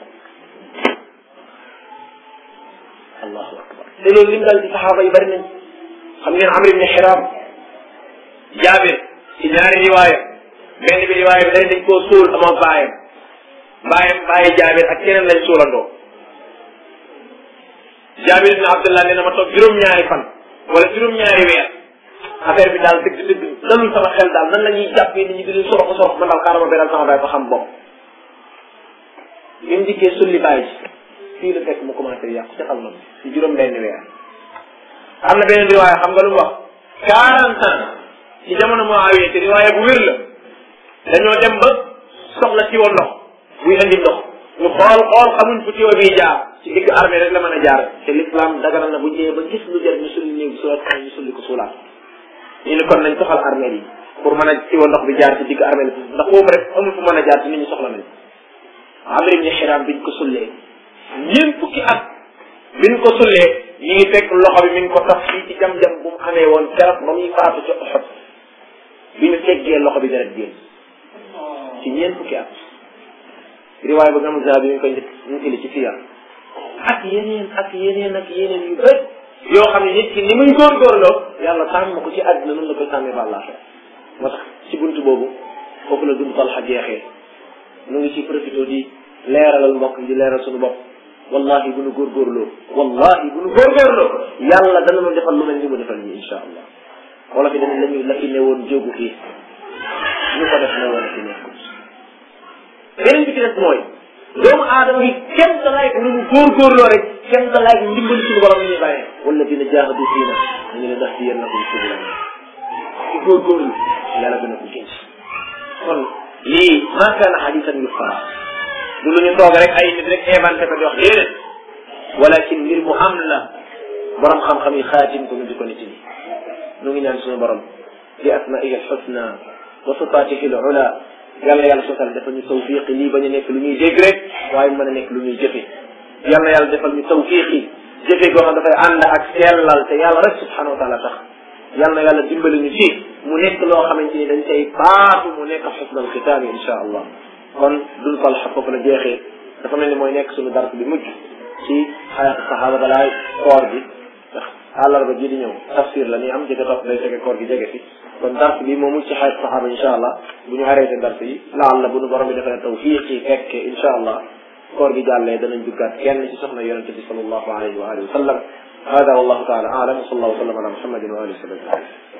allahu akbar te loolu lim dal ci saxaaba yi bari nañ xam ngeen amr ibne xiram jaabir ci ñaari riwaaya benn bi riwaaya bi dañ dañ koo suul amoo baayam baayam bàyyi jaabir ak keneen lañ suulandoo jaabir ibne abdullah nee na ma toog juróom-ñaari fan wala juróom-ñaari weer affaire bi daal dëgg dëgg dalul sama xel daal nan la ñuy jàppee nit ñi di leen sorox sorox man daal xaaral ma beral sama baay ba xam bopp bi mu dikkee sulli bàyyi fii la fekk mu commencé yàqu ci xam na ci juróom benn weer am na beneen riwaaya xam nga lu mu wax quarante ans ci jamono Muawiya te riwaaya bu wér la dañoo dem ba soxla ci woon ndox buy indi ndox ñu xool xool xamuñ fu tiwa bii jaar ci digg armée rek la mën a jaar te l'islam daganal na bu ñëwee ba gis lu jar ñu sulli néew bi suulaat xam ñu sulli ko suulaat ñu ne kon nañ soxal armée yi pour mën a tiwa ndox bi jaar ci digg armée bi ndax foofu rek amul fu mën a jaar ci nit ñi soxla nañ Amr ibn Hiram biñ ko sullee ñeent fukki at biñ ko sullee ñi ngi fekk loxo bi mi ngi ko taf fii ci jam-jam bu mu amee woon keroog ba muy faatu ci Uhud bi ñu teggee loxo bi deret génn ci ñeent fukki at riwaay ba gam zahabi mi ngi koy njëkk ñu tili ci siyar ak yeneen ak yeneen ak yeneen yu bëri yoo xam ne nit ki ni muy góorgóorloo yàlla tàmm ko ci àddina noonu la koy tàmmee ba àllaaxira moo tax ci buntu boobu foofu la dund talxa jeexee nu ngi ci profité di leeralal mbokk di leeral suñu bopp wallahi bu nu góorgóorloo wallahi bu nu góorgóorloo yàlla dana nu defal lu mel ni mu defal ñi insha allah wala fi dañ lañu la fi ne woon jógu fii ñu ko def ne woon fi nekkul beneen bi ci des mooy doomu aadama bi kenn sa laay ko nu mu góorgóorloo rek kenn sa laay ko ndimbal suñu borom ñu bàyyee wala dina jaahadu fiina ñu ne ndax fi yéen na ko subula ci góorgóorlu yàlla dana ko gën kon lii maa kaana xadisan yuftara du lu ñu toog rek ay nit rek inventé ko di wax déedéet walakin mbir mu am la borom xam-xam yi xaatim ko ñu di ko nit ñi nu ngi ñaan suñu borom bi asmaihi alxusna wa sifaatihi al ula yàlla yàlla sosal defal ñu tawfiqi lii bañ a nekk lu ñuy dégg rek waaye mën a nekk lu ñuy jëfe yàlla yàlla defal ñu tawfiqi jëfe goo xam dafay ànd ak sellal te yàlla rek subhanahu wa taala tax yàlla na yàlla dimbali ñu ci mu nekk loo xamante ni dañ cay baatu mu nekk xusnal xitaami insha allah kon dul falxa foofu la jeexee dafa mel ni mooy nekk suñu dars bi mujj ci xayaatu saxaaba balaay koor bi ndax àllarba ji di ñëw tafsir la ni am jëkka topp day fekk koor gi jege fi kon dars bi moo mujj ci xayaatu saxaaba insha allah bu ñu arrêté dars yi laal la bu nu borom bi defee tawfiq yi fekke insha allah koor gi jàllee danañ duggaat kenn ci soxna yonente bi sallallahu alayhi wa alihi wa sallam hada wallahu taala alam wa sallallahu wa sallam ala muhammadin wa alihi wa sallam